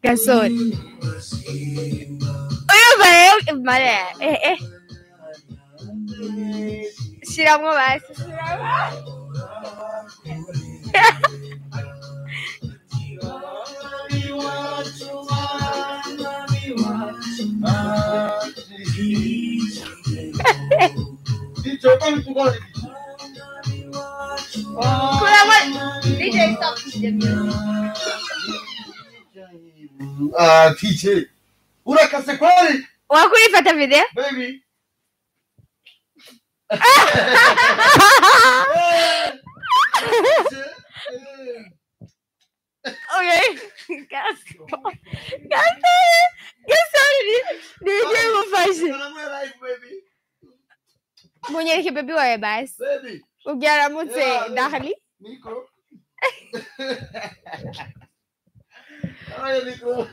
gasore urumva rero mare eh eh shiramwo basi shiramwo. Kurangwa DJ stop the music. Ah, TJ. Urakase kweli? wakurifata video Baby. okay gasore gasore gasore nije mufashe munyereke bebi wawe basi Baby. ubyaramutse Yeah, dahali Nico. Aya Nico.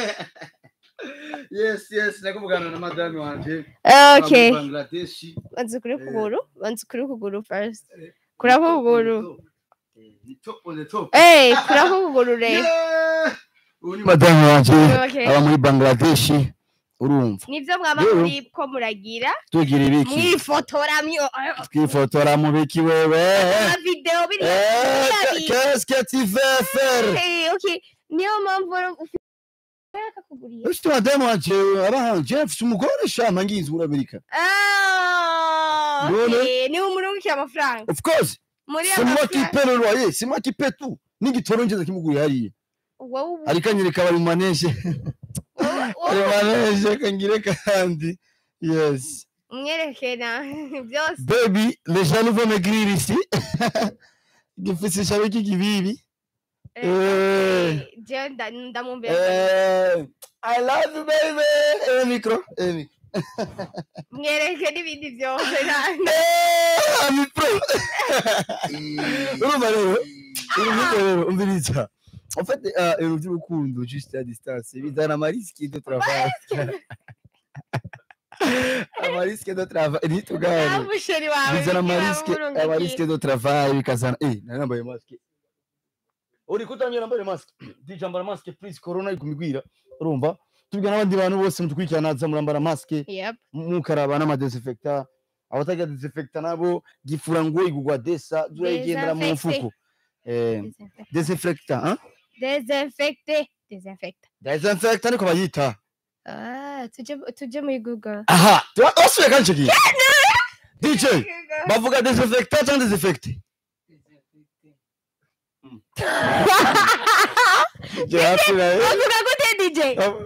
yes, yes, nakuvugana na madame wanje. okay Wa Bangladesh. banza ukuri kuguru banza ukuri kuguru first kurako kuguru Eh, ni top on the top. eh kurako kuguru rero Yeah. Uyu ni madame wanje Okay. aba muri Bangladesh. Urumva? nivyo mwaba Yewe. muri ko muragira Tugira ibiki? mwifotora myo Twifotora mu biki wewe? video biri Eh, biri- qu'est-ce que tu veux faire? Eh, okay niyo mpamvu rero ufite akakuguriye Ufite madame wanje aba Jeff umugore shama ngizi muri Amerika. Ah, Mbona? okay. niwe umurungikira amafaranga Of course, muri c'est moi qui amafaranga paie le loyer, c'est moi qui paie tout. N'igitoro ngeze kimuguriye hariya. wowe ubu- Ariko anyereka bari mu maneje. wowe- Bari wowe mu maneje kangire kandi. Yes. umwereke na byose Baby, les jaloux vont maigrir ici. Gifise ishabe kikibibi. Eh, Eh. je nda- ndamwumvira Eh, I love you baby. Eh micro, eh micro. mwereke n'ibindi byose na- Eh, ami pro. Urumva rero, urumva rero, umviriza. En fait, euh, ibintu by'urukundo juste à distance bizana amarisque de travail. amarisque de travail ntitugane Ah, musheri wawe bizana niba amarisque umurungikiye. amarisque de travail bikazana eh nari nambaye maske uri kutamye nambaye maske DJ ambara maske please corona ikumigwira urumva tubwira n'abandi bantu bose mutukurikirana naza murambara maske Yep. mukaraba n'amadesinfecta abatagira desinfecta nabo gifura ngo igugwa desa zurayigendera mu Desinfecte. mfuko eh Desinfecte. desinfecta hein Desinfecte. Desinfecte. desinfecta niko bayita Ah, tuje tuje muri google aha wasuye kanche ki DJ bavuga desinfecta cyangwa desinfecte je hapira eh bavuga gute dj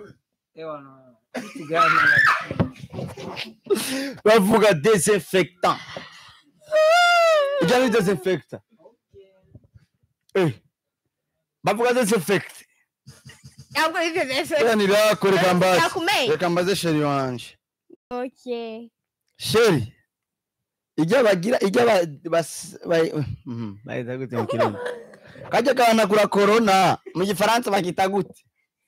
bavuga desinfectant ujya ni desinfecta eh bavuga desinfecte ntabwo ari desinfecte yani rako reka mbaze nakumenya reka mbaze sheri wanje okay sheri ijya bagira ijya ba bas bay mhm bayita gute mu kirundi kajya gahanagura corona mu gifaransa bakita gute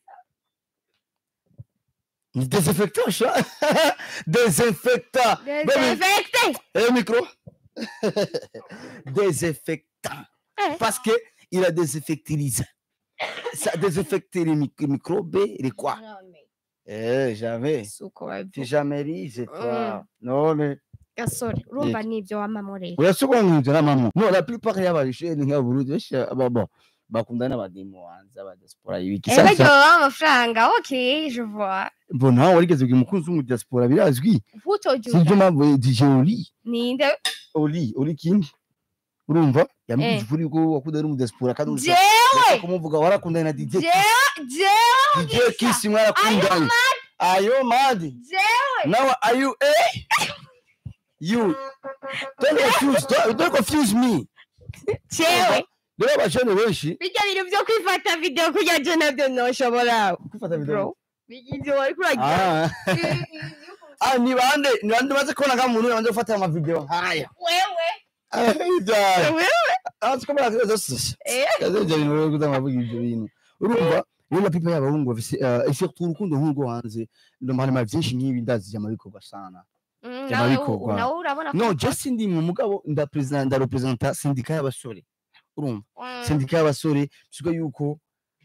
ni desinfectant sha desinfectant Baby, desinfecte Eh, micro Désinfectant. Eh. Parce que il a désinfectilisé. Ça désinfecte les mic- microbes, les quoi Eh, jamais. si uko Tu babivuga jamais risé, toi. Non, mais. gasore urumva nibyo wamamurera Urasubira mu nzira mama. No, la plupart y'ababisheni nk'aburundi besha babo bakundana n'abadimu wanze abadiaspora y'ibiki. eba Sasa ryo amafaranga okay je vois mbona warigeze kugira umukunzi w'umudiaspora birazwi. utoje Sivyo mpamvu DJ Oli. ninde Oli, Oli King. Urumva? Yambwije Eh. ukuri ko wakundana n'umudiaspora kandi uza- jewe Ndashaka kumuvuga warakundanye na DJ jewe jewe DJ Kiss mwarakundanye ayo madi jewe now are you eh you don't confuse don't, don't confuse me jewe rero abajene benshi bijya bintu byo kwifata video kurya je nabyo noshobora kwifata bro bijya wari kuragira ah ah ni bande ni bande baze kubona nka muntu bande gufata ama video nkaya wewe ah wewe azi ko baraza zose eh kaze ibyo bintu rero kuzamavuga ibyo bintu urumva rero pipa y'abahungu bafise uh, surtout urukundo nk'urwo hanze ndo marema byinshi nk'ibi ndazi bikorwa sana Mm, Byaba nawe bikorwa. nawe urabona no ko- just ndi mu mugabo nda president nda representa sindika y'abasore urumva Mm, sindika y'abasore bisiga yuko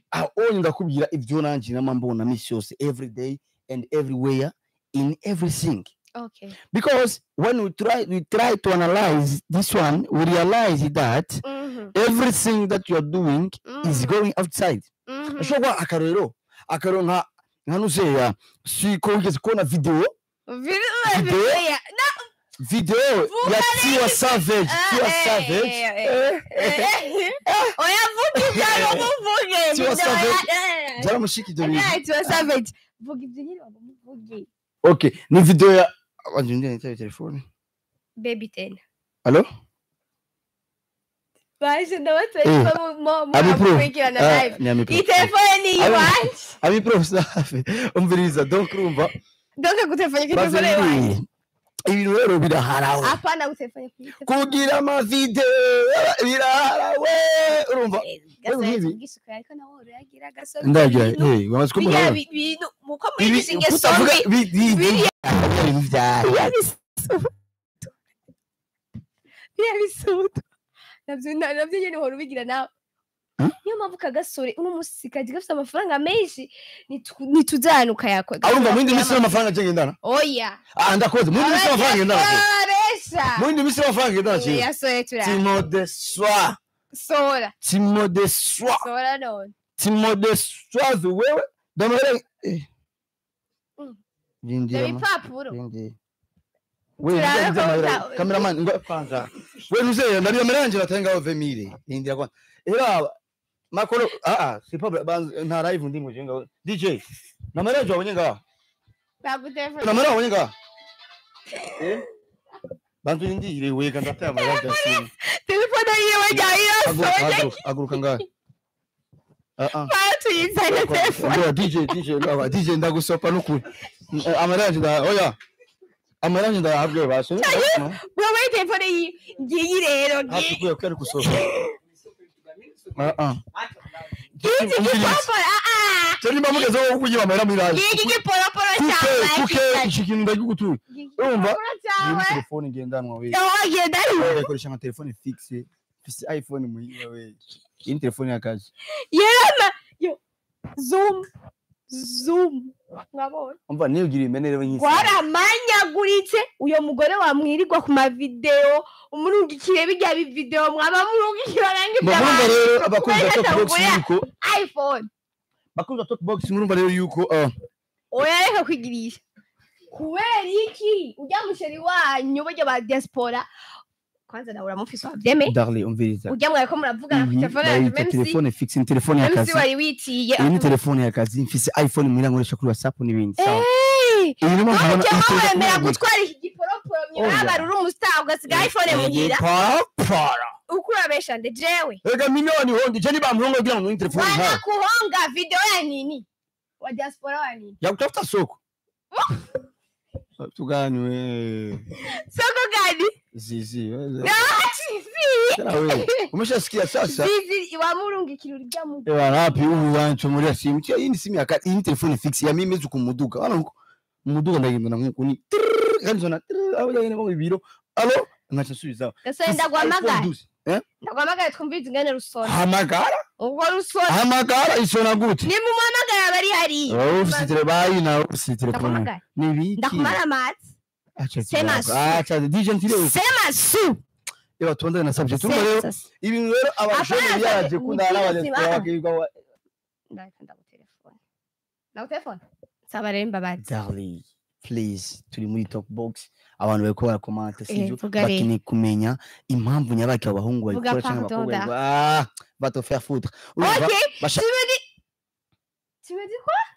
aho onye ndakubwira ibyo nanjye nama mbona misi yose every day and everywhere in everything okay because when we try we try to analyze this one we realize that Mhm, everything that you are doing is mhm, going outside mhm. ashobora kuba akarero akarero nka nka nuseya siko wigeze kubona video Video- Video? Yeah. video ya tiwa savage Ah, tiwa eh, savage eh, eh, Eh, oya vuga ibyawe muvuge Tiwa Video Savage. ya- eh, byaramushika ibyo bintu eh, Tiwa Savage. vuga ibyo nyine waba muvuge okay ni video ya wanje ndiye nitaye telefone baby ten allo baje ndabatse Eh, ami pro mukurikirana Ah, live ni ami pro iyi telefone ni Ami- iyiwanje ami pro safi umviriza donc urumva donc gutelefone ku telefone iwanjye bazindi ibintu rero biraharawe apana gutelefone ku telefone kugira amavideo biraharawe urumva gasohetse nk'ibi. ubwisuku ariko nawe urayagira gasohetse ndagira ibintu hey wamaze biriya kumubona bi- bintu muko ibi mwigisha ingeso kutavuga mbi bi- bi- biriya- ibintu byawe biriya bisutu biriya bisutu nabyo na- nabyo nyine uhora ubigira nawe Hmm? niyo mpamvu kagasore uno munsi kaji gafite amafaranga menshi nitu- nitujyana ukayakwa arumva mu yindi minsi n'amafaranga agendana oya ah ndakoze mu yindi minsi n'amafaranga agendana abesha mu yindi minsi n'amafaranga agendana kintu yasohoye turara timo de soir sora timo de soir sora none timo de soir wewe damara eh Mm. Rindira dore ma- ibipapuro rindira. we Turara ndio ko mahera uta- cameraman ngo kwanza we nuze ndari ameranje natenga ove mire rindira kwanza era makoro ah ah si pas banz nta live ndimo jenga DJ na maranje wabonye ngaha bagutelefone na maranje wabonye ngaha eh bantu ndindire we kanda ta maranje asini telefone yiwe jya irasohoye aguruka aguruka ngaha ah ah tuyizanye telefone Ndio DJ DJ ndawa DJ ndagusopa nukuri amaranje nda oya amaranje nda habwe basho wowe telefone yiwe ngiyi rero ngiyi hakuye kwari kusopa ah ah ngiyi giporoporo ah Tari mbamugezo wo kugira amahera miranje ngiyi giporoporo kuke cyawe kuke ikintu ndagigutuye urumva giporoporo iyi cyawe telefone ngendanwa we wagenda yakoresha nka telefone fixe fise iphone muhiga we iyi ni telefone y'akazi yerama yo zoom zoom mwabonye umva niyugira imenere nk'isi twaramanyaguritse uyo mugore wamwirirwa ku mavideo umurungikire bijya bivideo mwaba murungikira nange murumva rero abakunzi ba Kubera talkbox atagura yuko iphone bakunzi ba talkbox murumva rero yuko ah, oya reka kwigirisha kubera iki ujya musheri wanyu burya ba diaspora kwanza nawe uramufise wabyeme darling umviriza ujya mwawe ko muravugana ku Mhm, telefone yanjye bayita memsi telefone fixe ni telefone memsi y'akazi wari witiye iyi ni telefone y'akazi mfise iphone muhira nkoresha kuri whatsapp n'ibindi sawa Eh, iyi ni mpamvu ubona ujya iyi telefone wemera yaguye. gutwara iki giporoporo Oya. mwibabara uri umustar ugasiga iphone muhira Igiparapara. uko urabesha nde jewe Ega milioni hondi je nibamuhongo kugira ngo ni telefone nkayo wanakuhonga video ya nini wa diaspora wa nini yakutafuta soko tugani we soko gani zizi Ah, chizi Tena we umeshasikia sasa chizi wamurungikira urya mu ewa rapi ubu wancho muri simu tia iyi ni simu ya kati iyi ni telefone fixe ya mimi mezu kumuduga wana ngo umuduga ndagenda na nkuko ni kandi zona aho yagene mu biro alo ngacha subiza gasore ndagwamagara eh ndagwamagara twumvise ingene rusona hamagara ubwo rusona hamagara isona gute nimumamagara bari hariya oh ufite bayi na ufite telefone ndakumagara ni biki ndakumara amazi acha Sema kidogo. acha DJ ntire sema su Ewa tuondane na subject turumva rero Sasa- ibintu rero abashoni Hapana, byaje ni kundana byiza, n'abadiaspora Simana. bakiga wa ndahita ndagutelefone ndagutelefone saba rero imbabazi darling please turi muri talk box abantu bariko barakomanta Eh, sivyo vuga rero. bakeneye kumenya impamvu nyabaki abahungu Vuga babikora cyangwa pardon, abakobwa da. babikora. ah va te faire foutre Urumva, ok basha- tu me dis tu me dis quoi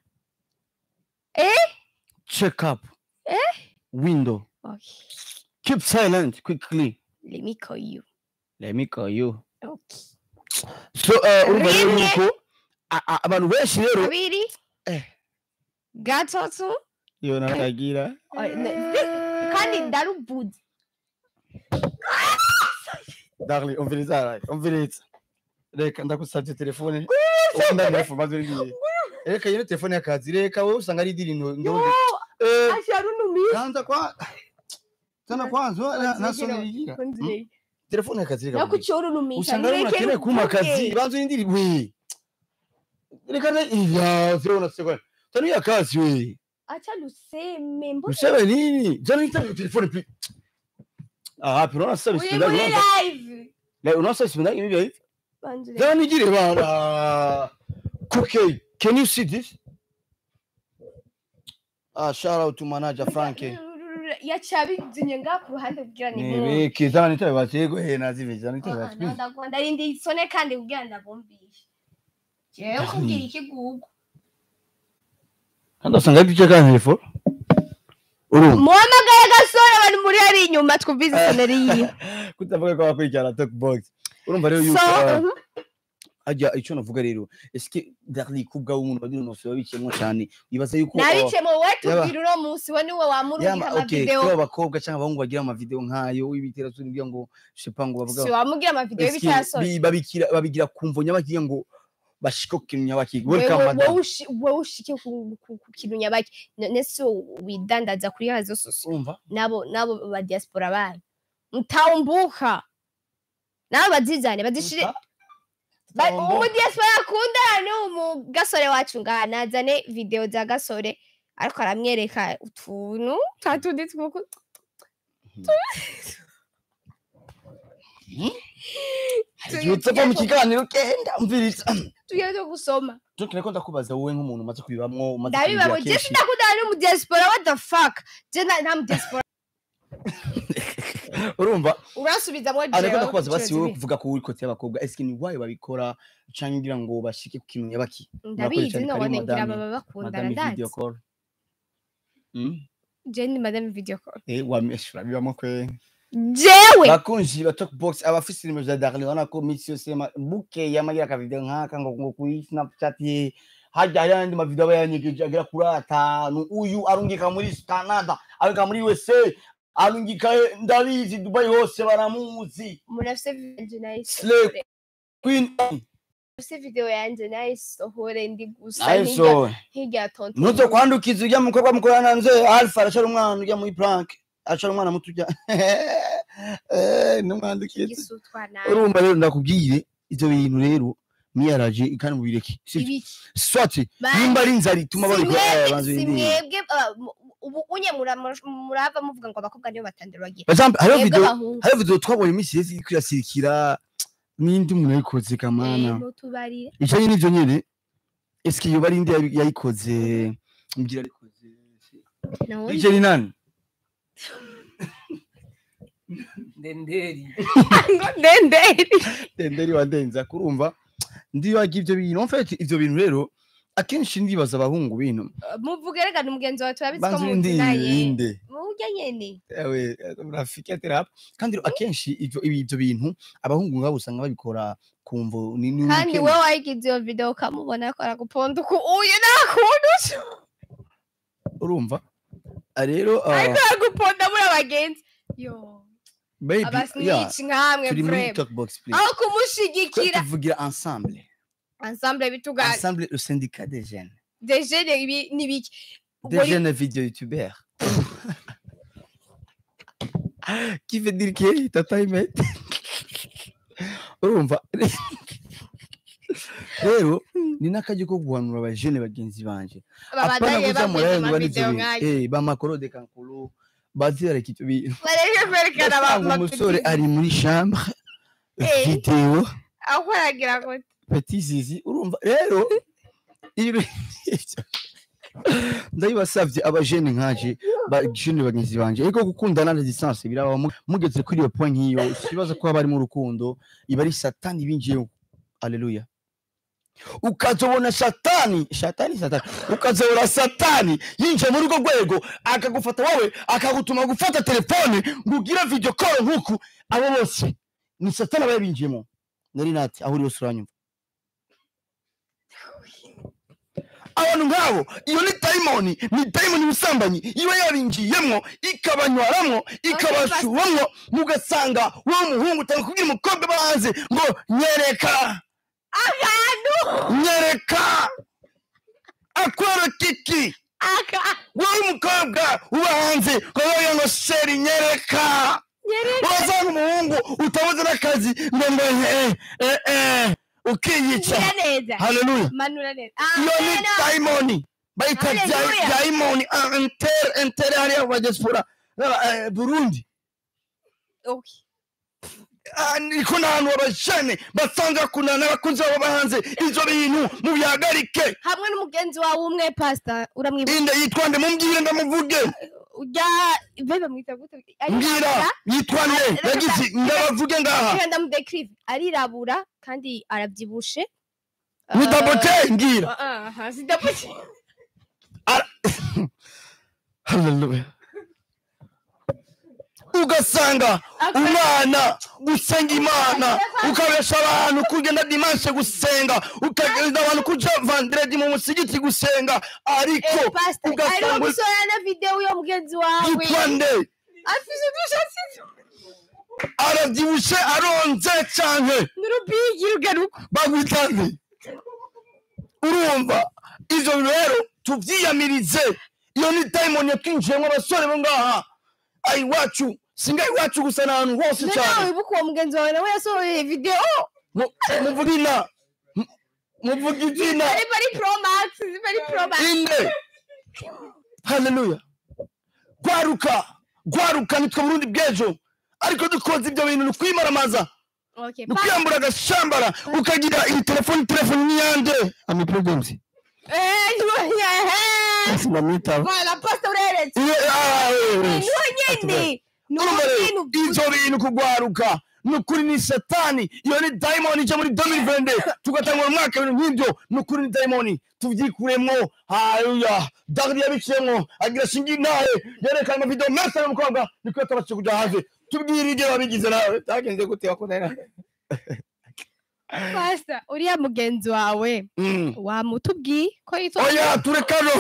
check up Eh? window ok keep silent quickly let me call you let me call you ok so uh, urumva rero Ringe. yuko a- a- abantu benshi rero kabiri Eh. gatatu yo nakagira Oh, ne- kandi ndarubuze darling umviriza umviriza reka ndagusabye telefone wenda ndefu maze ngiye reka yino telefone y'akazi reka wowe usanga ari diri ndo ndo eh asharunumisha kanza kwa tana kwanza nasoni yigira telefone y'akazi reka nakucyorunumisha usanga ari umuntu akeneye kuma akazi banza urindiri we reka na ya zero na sekonde tanuya kazi we acha luseme mbona useme nini jana nita telefone pi ah pero na sabe uri sipenda muri unaona live la unaona sabe sipenda hivi hivi banjure jana nigire bana okay can you see this ah shout out to manager frankie yacabizinye nga ku ruhande kugira ni mu nibiki jana nita batego he nazive jana nita batego ndagwanda rindi isone kandi kugira ndabumvishe jewe kubwira ikigugu kandi usanga ari cyo ka telefone urumva muhamagaye gasore bari muri hari inyuma twumvize isoneri yiwe kutavuga ko wakurikirana talk box urumva rero yuko so ah, mhm. ajya icyo navuga rero eske darli kubwa w'umuntu wagira umuntu wabikiyemo cyane wibaza yuko ah, nabice mu we yaba- tubwira uno munsi we niwe wamurungika yama okay amavideo kuba abakobwa cyangwa abahungu bagira amavideo nk'ayo w'ibitera turi kugira ngo shepa ngo bavuga si wamubwira amavideo eske y'ibitarasore bi- babikira babigira kumvo nyabakiga ngo bashikoke nyabakiga Wewe- welcome wowe madam ushi- wowe ushike ku ku- ku kintu nyabaki none si widandaza kuri hazo sosio urumva nabo nabo ba diaspora banyu mtaumbuka nabo bazizane bazishire Uta- Ba- Taumbuka. umu diaspora akundana n'umu gasore wacu ngaha nazane video za gasore ariko aramwereka utuntu twa tundi twuku Yutse ko mu kiganiro kenda umviriza tugiye two gusoma tukire ko ndakubaza wowe nk'umuntu umaze kubibamwo umaze ndabibabo kubigira je kenshi sindakundana n'umu diaspora what the fuck je nta nta mu diaspora urumva urasubizamwo ariko jewe ndakubaza basi ikibazo wowe ibi. kuvuga ko uri kote y'abakobwa eske ni wayo babikora canke ngira ngo bashike ku kintu nyabaki ndabizi cyane none kari ngira madame- baba bakundana madame ndazi video call Mm? je ni madame video call eh wameshura bibamo kwe jewe bakunzi ba talk box abafise nimero za Darlene ubona ko misi yose ma- buke yamagira ka video nkaka ngo ngo kuri Snapchat ye hajya hari andi mavideo aba yanyegeje agera kuri atanu uyu arungika muri Canada arungika muri USA arungika ndabizi Dubai hose baramuzi murafise video Slay. nayisohore Queen murafise video yanje nayisohore ndi gusa Ayo hirya so hirya ya tonto nuzo kwandukiza ujya mukobwa mukorana nze Alpha arashara umwana ujya muri prank arashara umwana muto ujya eh numwandukiza igisutwa nabi urumva rero ndakubwire ivyo bintu rero miyaraje kandi mubireke sivyo ibiki swati Ba- nimba ari inzara ituma si babikora eh, mwebwe banza si birinde mwebwe ah, mu- ubu unye mura- murava muvuga ngo abakobwa nibo batandira bagira Bazambe hariho mwebwe video abahungu hariho video twabonye iminsi yose iriko irasirikira n'indi umuntu yayikoze Eh, kamana mutubarire ijanye n'ivyo nyene eske yoba ari indi yabi- yayikoze mbwira arikoze nawe DJ ni nani ndenderi ngo ndenderi Denderi wa Denza kurumva ndibaga ivyo bintu en fait ivyo bintu rero akenshi ndibaza abahungu bintu muvuge reka ni mugenzi wawe turabizi ko banza muzi urindi naye inde murya nyene ewe rafiki atera kandi rero akenshi ivyo ibi- ivyo bintu abahungu ngabo usanga babikora kumvo ni ni kandi ubukene. wowe wayigize iyo video ukamubona ko araguponda uku uyu nakundusha urumva Ah, rero ah, ariko araguponda muri abagenzi yo baby yeah, abasnici nkamwe turi muri vrema talk box please aho Twe kumushigikira tuvugira ensemble ensemble bitugana ensemble le syndicat des jeunes dejene ibi nibiki des jeunes vidéo youtubeurs qui veut dire que tata imet urumva rero ni n'akajya ko guhanura abajene bagenzi banje babandanye kuza bameze murayo ngo amavideo barizo nk'ayo eh bamakoro de kankuru bazirareka ivyo bintu bareke kwerekana ugasanga umusore ari muri chambre Eh. video aho aragira ngo petit zizi urumva rero ibi ndabibasavye abajene nkaje bajene bagenzi banje ariko gukundana na distance biraba mu- mugeze kuri iyo point nk'iyo sibaza ko haba harimo urukundo iba ari satani binjiyeho aleluya ukazobona satani satani satani ukazobona satani yinjiye muri urwo rwego akagufata wowe akagutuma gufata telefone ngo ugire video call nk'uku abo bose ni satani aba yabinjiyemo nari nati aho uri hose uranyumva abantu nk'abo iyo ni dayimoni ni dayimoni ubusambanyi iba yabinjiyemwo ikabanywaramwo ikabashuramwo mugasanga wowe umuhungu utanga kubwira umukobwa aba hanze ngo nyereka akantu nyereka akwereka iki aka wowe umukobwa uba hanze ngo wowe ngo sheri nyereka nyereka urasanga umuhungu utabuze n'akazi ngo ngo eh eh eh ukiyica Gira neza haleluya manura neza iyo ni Amen. dayimoni bayita Haleluya. dayimoni entere entere hariya mu diaspora eh, burundi Okay. Ah, niko n'ahantu abajene basanga kunana abakunzi babo bahanze ivyo bintu mubihagarike hamwe n'umugenzi wawe umwe pastor uramwibuka inde yitwa nde mumbwire ndamuvuge ujya bebe mwita gute mbwira yitwa nde Reka- yagize ndabavuge ngaha reka ndamudekirive arirabura kandi arabyibushe ni dabote ngira aha si dabote haleluya ugasanga umwana gusenga imana ukabesha abantu kugenda dimanche gusenga ukagenda abantu kuja vandiredi mu musigiti gusenga ariko pastor ugasanga ariho uri- gusohora na video yo mugenzi wawe yitwa nde afise udushatsi aravyibushe aronze canke n'urubigi rugaruka bagwita nde urumva ivyo rero tuvyiyamirize iyo ni dayimoni yakwinjiyemwo abasore bo ngaha ayi iwacu singa iwacu gusa n'ahantu hose nawe cane wibuka uwo mugenzi wawe nawe yasohoye video Mu- muvuga ina mu- muvuga izina ari bari pro max bari pro max inde haleluya gwaruka gwaruka nitwe burundi bw'ejo ariko dukoze ibyo bintu ni ukwimaramaza okay ni ukwiyambura agashambara ukagira iyi telefoni telefoni niyande ami problems eh niwe eh sinamwitaba wala pastor ureretse Iwe- ah, eh, eh. niwe nyene niwe Urumva rero, nyene uvuze. ivyo bintu kugwaruka ni ukuri ni satani iyo ni dayimoni ije muri 2020 tugatangura umwaka ibintu nk'ibyo ni ukuri ni dayimoni tuvyikuremwo haleluya dawidi yabiciyemwo agira shinga intahe yerekana amavideo menshi y'umukobwa niko yatabashije kuja hanze tubwire ibyo wabigize nawe byagenze gute wakunda pastor uriya mugenzi wawe Mm. wamutubwiye ko yitwa oya turekano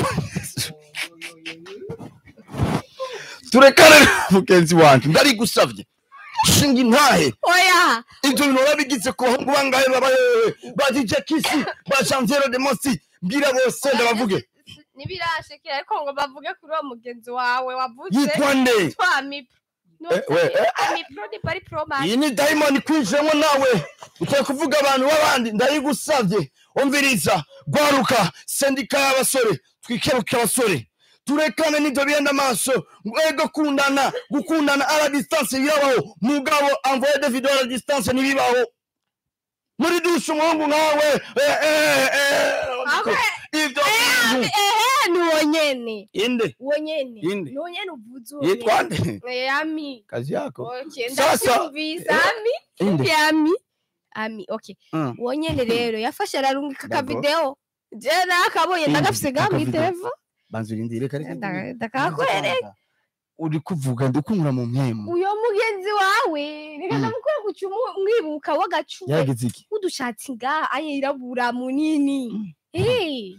turekane mugenzi wanje ndarigusavye shinga intahe oya ibyo bintu warabigize ku bahungu bangahe babayewe ba dj kisi ba janviero de mosi mbwira bose ndabavuge ntibirashekera ariko ngo bavuge kuri uwo mugenzi wawe wavuze yitwa nde yitwa amipro Eh, we, eh, amipro ni bari pro max iyi ni dayimoni kwinjiramo nawe ugiye kuvuga abantu b'abandi ndayigusabye umviriza gwaruka sendika y'abasore twikebuke abasore turekane n'ibyo bihenda amaso ego kundana gukundana ara distance birabaho mugabo envoye de video ara distance ntibibaho muri dushe umuhungu nkawe eh, eh, eh, Okay. ibyo Eh, bintu ehe ni uwo nyene inde uwo nyene Inde. ni uwo nyene uvuze uwo yitwa nyene nde Eh, ami kazi yako okay Sasa- ndacyumvise Eh, ami inde ami ami okay Mm. uwo nyene rero yafashe ararungika Dago. akavideo je nakabonye Inde, ndagafise ga akavideo. mw'itelefone banza urindire reka Nda- ndakakwereka uri kuvuga ndikunkura mu mpemu uyo mugenzi wawe reka Mm. ndamukora kuca umwibuka w'agacuwe yaragize iki udushatsi ngaha ayirabura munini Eh,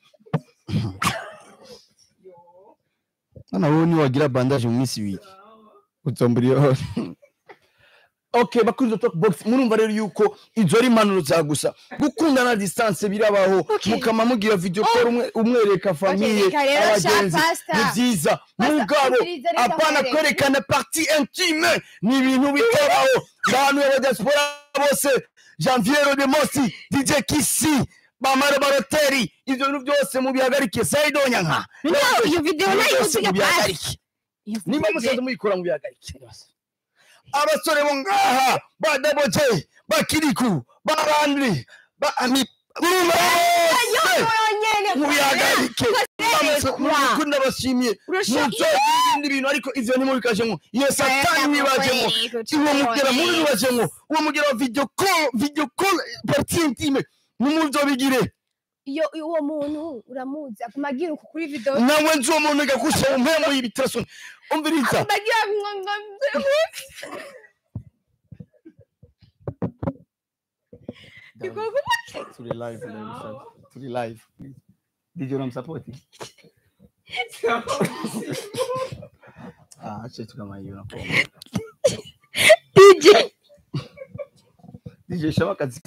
none wowe niwagira bandage mu minsi ibiri utombura iyo okay bakurizo talk box murumva rero yuko izo ari impanuro za gusa gukundana distance birabaho Okay. mukama mugira video call umwe umwereka famiye reka rero sha abagenzi pastor. ni byiza Pastor, mugabo umviriza reka apana nkwereke. kwerekana parti intime ni ibintu bitabaho abantu ba diaspora bose janviero de mosi dj kisi bamara baroteri ivyo bintu byose mubihagarike saidonya nka No, iyo video Ibintu nayo byose uziga mubihagarike Iyo nimba video- musanze muyikora mubihagarike abasore bo ngaha ba dabote ba kiriku ba bandri ba ami urumva Yo, bose uwo nyene mubihagarike Kwa- mukunda ndabashimiye Urashaka- muzogira ibindi bintu ariko ivyo ntimubikajemwo iyo satani mwibajemwo uwo mugera mubi mwibajemwo uwo mugera wa video call video call partie intime nimuzobigire iyo iyo uwo muntu uramuzi aguma agira uku kuri video nawe nzi uwo muntu gakusha umpemu y'ibiterasoni umviriza aguma agira ngo ngo Igikorwa turi live turi live dj unamsapoti ah acha tukamaiona DJ dj shama kazi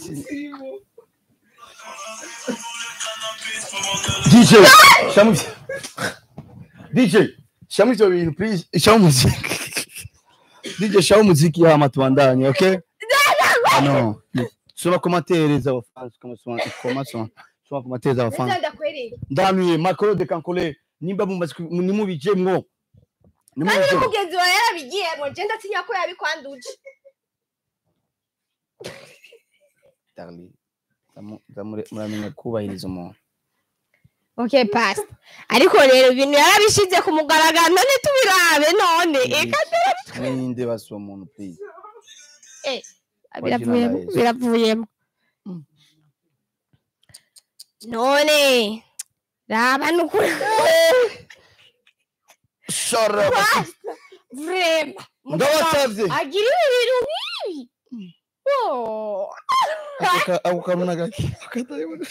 dj shama dj shama ivyo bintu please shama muziki dj shama muziki hama tuandanye okay Ah, no soma commentaire z'abafansi kama soma koma soma soma commentaire z'abafansi ndetse ndakwereka ndanuye Macron de Cancole nimba mumaze ku- nimubijemwo kandi nimubijemwo n'umugenzi wawe yarabigiyemo je ndatinya ko yabikwanduje Darling, zamu- zamure- muramenya kubahiriza umuntu okay past ariko rero ibintu yarabishize ku mugaragaro none tubirabe none eka ninde basi uwo muntu please biravuyemo Yesu. biravuyemo Mm. none raba nukuri shut up vrema ndabasavye agira ibintu nk'ibi Oh. Aka- ako kanuna gake akatayibona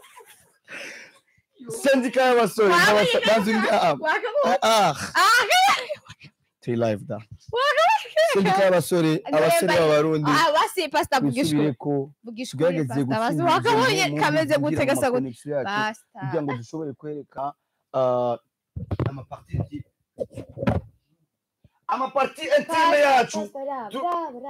sendika y'abasore Wabonye banzi ah Wakabonye? ah Ah, turi live da wakabonye? sendika y'abasore abasore Ndemba- b'abarundi Ah, basi pasta vugisha twisubire ukuri. ko vugisha ukuri tugerageze pasta basi gutsinda wakabonye izo kameze mu- gute kugira ngo gasa gute amaconnection yacu basta kugira ngo dushobore kwereka ah, amaparti ebyiri amaparti intime yacu tu-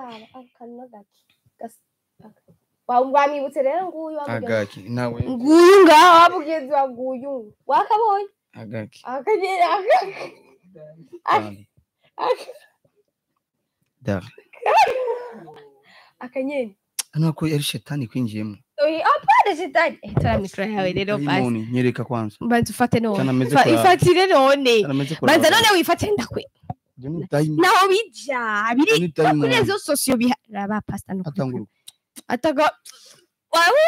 wamwibutse rero nguyu wamugenzi agaki nawe nguyu ngaho wamugenzi wa nguyu wakabonye agaki akagera Darling. Darling. akanyeni hano ko yari shetani kwinjiyemo apana shetani Eh, tora mikoro yawe rero basi Dayimoni, nyereka kwanza banza ufate none Sana ameze Fa- kuraba. ifatire none Sana ameze kuraba. banza none wifatire ndakwe Ibyo ni dayimoni. naho bija biri Ni dayimoni. kuri rezo sosiyo biharaba pasta no Atangura. ataga wawe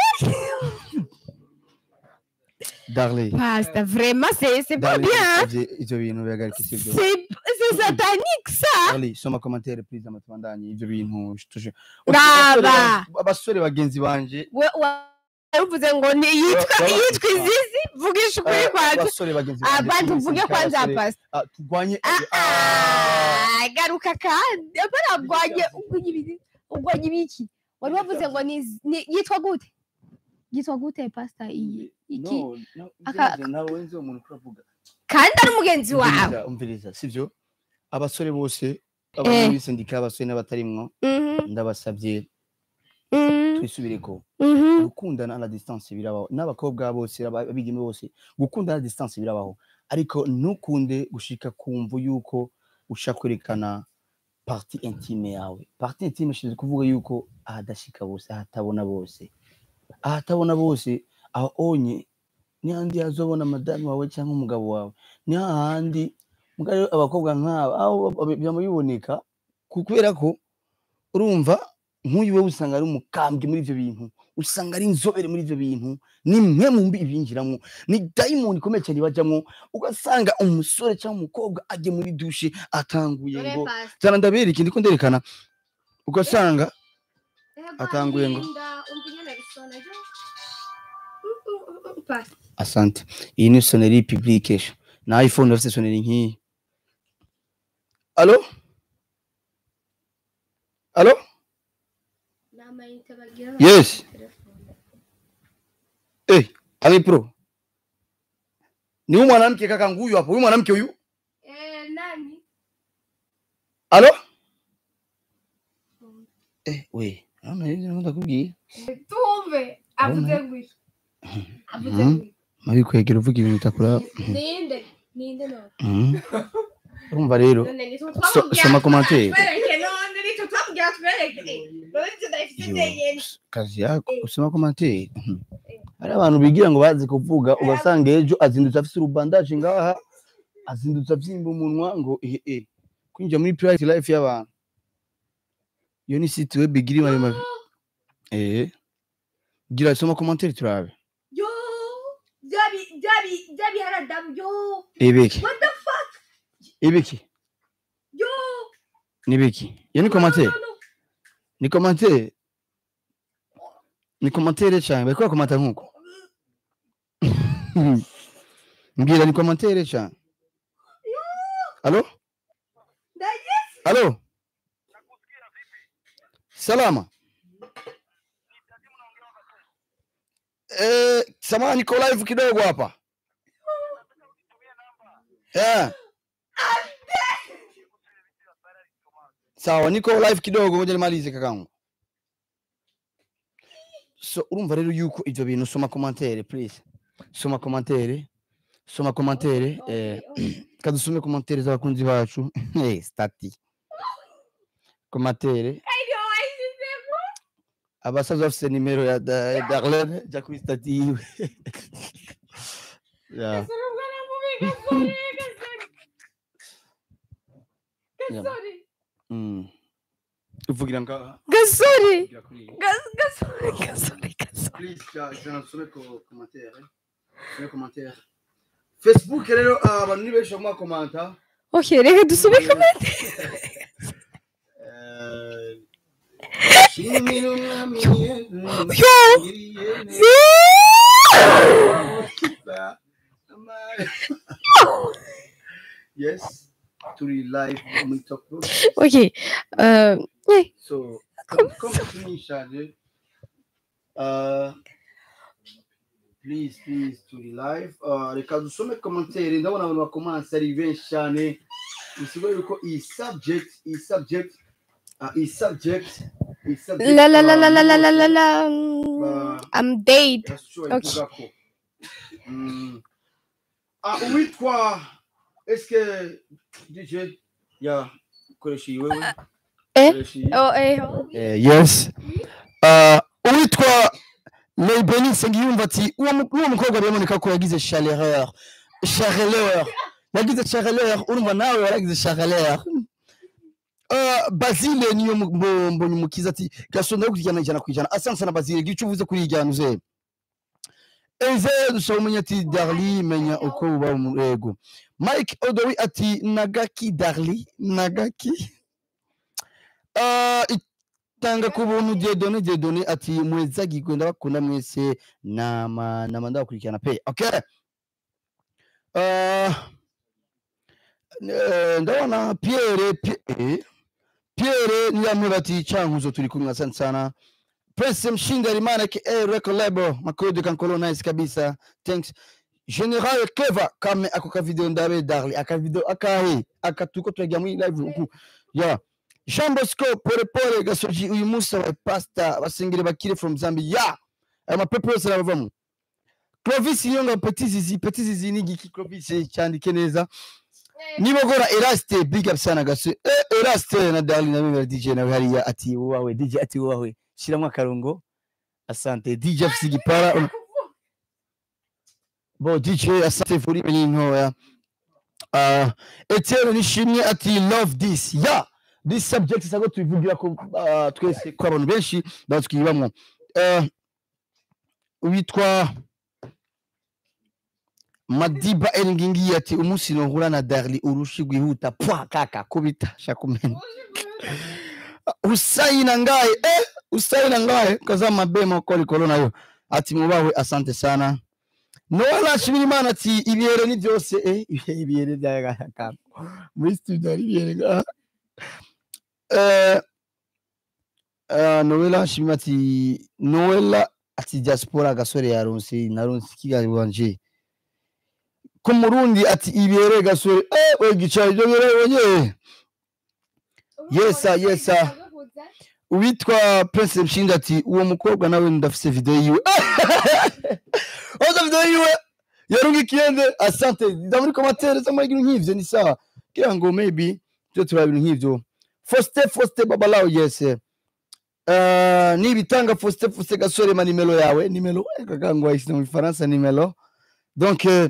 Darling. pasta vraiment c'est c'est pas Darling, bien ivyo- ivyo bintu bihagarike sibyo c'est c'est satanique ça Darling, soma commentaire please amatubandanye ivyo bintu tuje Raba. abasore bagenzi banje we uvuze ngo ni yitwa Baba- yitwa izizi vugisha ukuri eh, kwanza abasore bagenzi banje abantu twese uvuge twabasore, kwanza pasta ah, turwanye Ah, ah, ah, garuka kandi apana bwanye ugwanye ibiki ugwanye ibiki wari wavuze ngo ni ni- yitwa gute yitwa gute pasta iyi iki no, no, aka- ivyo nawe nzi uwo muntu kuravuga kandi ari umugenzi wawe umviriza umviriza sivyo abasore bose abari muri sendika abasore n'abatarimwo Mhm, ndabasabye mhm, twisubireko mhm. gukundana à la distance birabaho n'abakobwa bose aba- abigeme bose gukundana à la distance birabaho ariko ntukunde gushika kumva yuko ushaka kwerekana parti intime yawe parti intime ishinzwe kuvuga yuko ahadashika bose ahatabona bose ahatabona bose aho onye ni handi hazobona madamu wawe cyangwa umugabo wawe ni hahandi muga rero abakobwa nk'aba aho byama biboneka ku- kubera ko urumva nk'uyu we usanga ari umukambwe muri ivyo bintu usanga ari inzobere muri ivyo bintu ni mwe mu mbi binjiramo ni dayimoni ikomeye cyane bajyamo ugasanga umusore cyangwa umukobwa ajye muri dushe atanguye ngo zana ndabereke ndiko nderekana ugasanga atanguye ngo asante iyi ni soneri publication na iphone bafite soneri nk'iyi alo alo yes eh ali pro ni huyu mwanamke kaka nguyu hapo huyu mwanamke huyu alo eh we naona hivi naenda kubwira tumve avuze ngwiki avuze Mhm. ngwiki mabikwegera uvuga ibintu bitakura ninde ninde none Mhm. urumva rero none nitwe So- twamubwira soma commentaire. twereke none nitwe twamubwira twereke none nitwe ndayifite Yo, ndeyene kazi yako usoma komantere hari abantu bigira ngo bazi kuvuga ugasanga ejo azindutse afise urubandaje ngaha azindutse avyimba umunwa ngo eh eh kwinjira muri private life y'abantu iyo ni site web igira imari mabi eh gira soma komantere turabe yo byabi byabi byabi haradamu yo ebeki what the fuck ebeki yo nibeki iyo ni komantere No, no, no. ni komantere ni komantere cyane bariko bakomanta nkuko mbwira ni komantere cyane alo Ndagize. alo salama eh, samahani niko live kidogo hapa yeah. sawa niko live kidogo ngoja nimalize kakangu so urumva rero yuko ivyo bintu soma commentaire please soma commentaire soma commentaire eh kadusome commentaire z'abakunzi bacu eh stati commentaire abasaza bafise nimero ya Da- ya Darlene ja kuri stati yiwe yeah. Yeah. mm. uvugira ngaha gasore uvugira kuri iyi. Gas- gasore gasore gasore Please, ja- jana tusome ko commentaire tusome commentaire facebook rero ah, abantu ni benshi bamwa komanta okay reka dusome komenti Eh, shimira umwami Yesu, yo ngiriye neza, amare. yes turi live muri top Rock. okay uh, eh, so comme comme tunishaje uh, please please turi live uh, reka dusome commentaire ndabona abantu bakomanse ari benshi cyane bisigaye yuko iyi subject iyi subject uh, iyi subject iyi subject la la la la la la la la abantu la Ba- I'm dead irashoboye Okay. kuvuga ko Mm. Ah, uwitwa eske dj ya koresha iyi wewe Eh? Koresha iyi. oh eh Eh, yes uh, uwitwa leibeni nsengiyumva ati uwo mu- uwo mukobwa biraboneka ko yagize chaleur chaleur yagize chaleur urumva nawe waragize chaleur Uh, basile niyo mu- mbo- mbonye umukiza ati gasonda kurijana ijana ku ijana asanse na basile gira icyo uvuze kuri iyi jyana uze eze dusaba umenya ati darli menya uko uba umurego mike odowi ati nagaki darli nagaki uh, tanga ku buntu Dieudonné Dieudonné ati mwezagirwe ndabakunda mwese nama nama ndabakurikirana pe okay uh, eh, ndabona Pierre Pie- eh, Pierre niyamwe bati cankuzo turi kumwe asante sana Prince Mshinda Rimana ke eh, record label makode kankolo nice kabisa thanks General Clever kame ako ka video ndabe darli aka video akahe akatuko twagira muri live uku yeah Jean Bosco pole pole gasoji uyu munsi abaye pasta basengere bakire from Zambia aya mapepo yose arabavamo Clovis Yonga Petit Zizi Petit Zizi ni giki Clovis cyandike neza nibogora Eraste big up sana gaso eh, Eraste na Darling na mimi DJ na hariya ati wowe DJ ati wowe shiramo akarongo asante DJ afise igipara bo DJ asante furi menye ntoya uh, Etienne nishimye ati love this yeah this subject sago tubivugira ko uh, twese ko abantu benshi batwibamwo uh, witwa Madiba Elingingi ati umunsi nohura na Darli urushi gwihuta pwa kaka kubita shakumena Usaina ngaye eh usaina ngaye kaza mabema ko likolo nayo ati mubawe asante sana Noela Shimirimana ati ibihere ni byose eh ibihe- ibihere byagaka muri studio ari ibihere ngaha eh uh, Noela Shimima ati Noela ati diaspora gasore yaronse naronse kigali wanje ku murundi ati ibihere gasore eh we gicaye ibyo birabonye Yes, sir, yes, sir. uwitwa Prince Mshinga ati uwo mukobwa nawe ndafise video yiwe oza video yiwe yarunga ikiyende asante za muri commentaire za muri nk'ivyo ni sawa kira ngo maybe byo turaba ibintu nk'ivyo Foste Foste babalao yes uh, nibitanga Foste Foste gasore ma nimero yawe nimero kakango ayise mu Faransa nimero donc euh,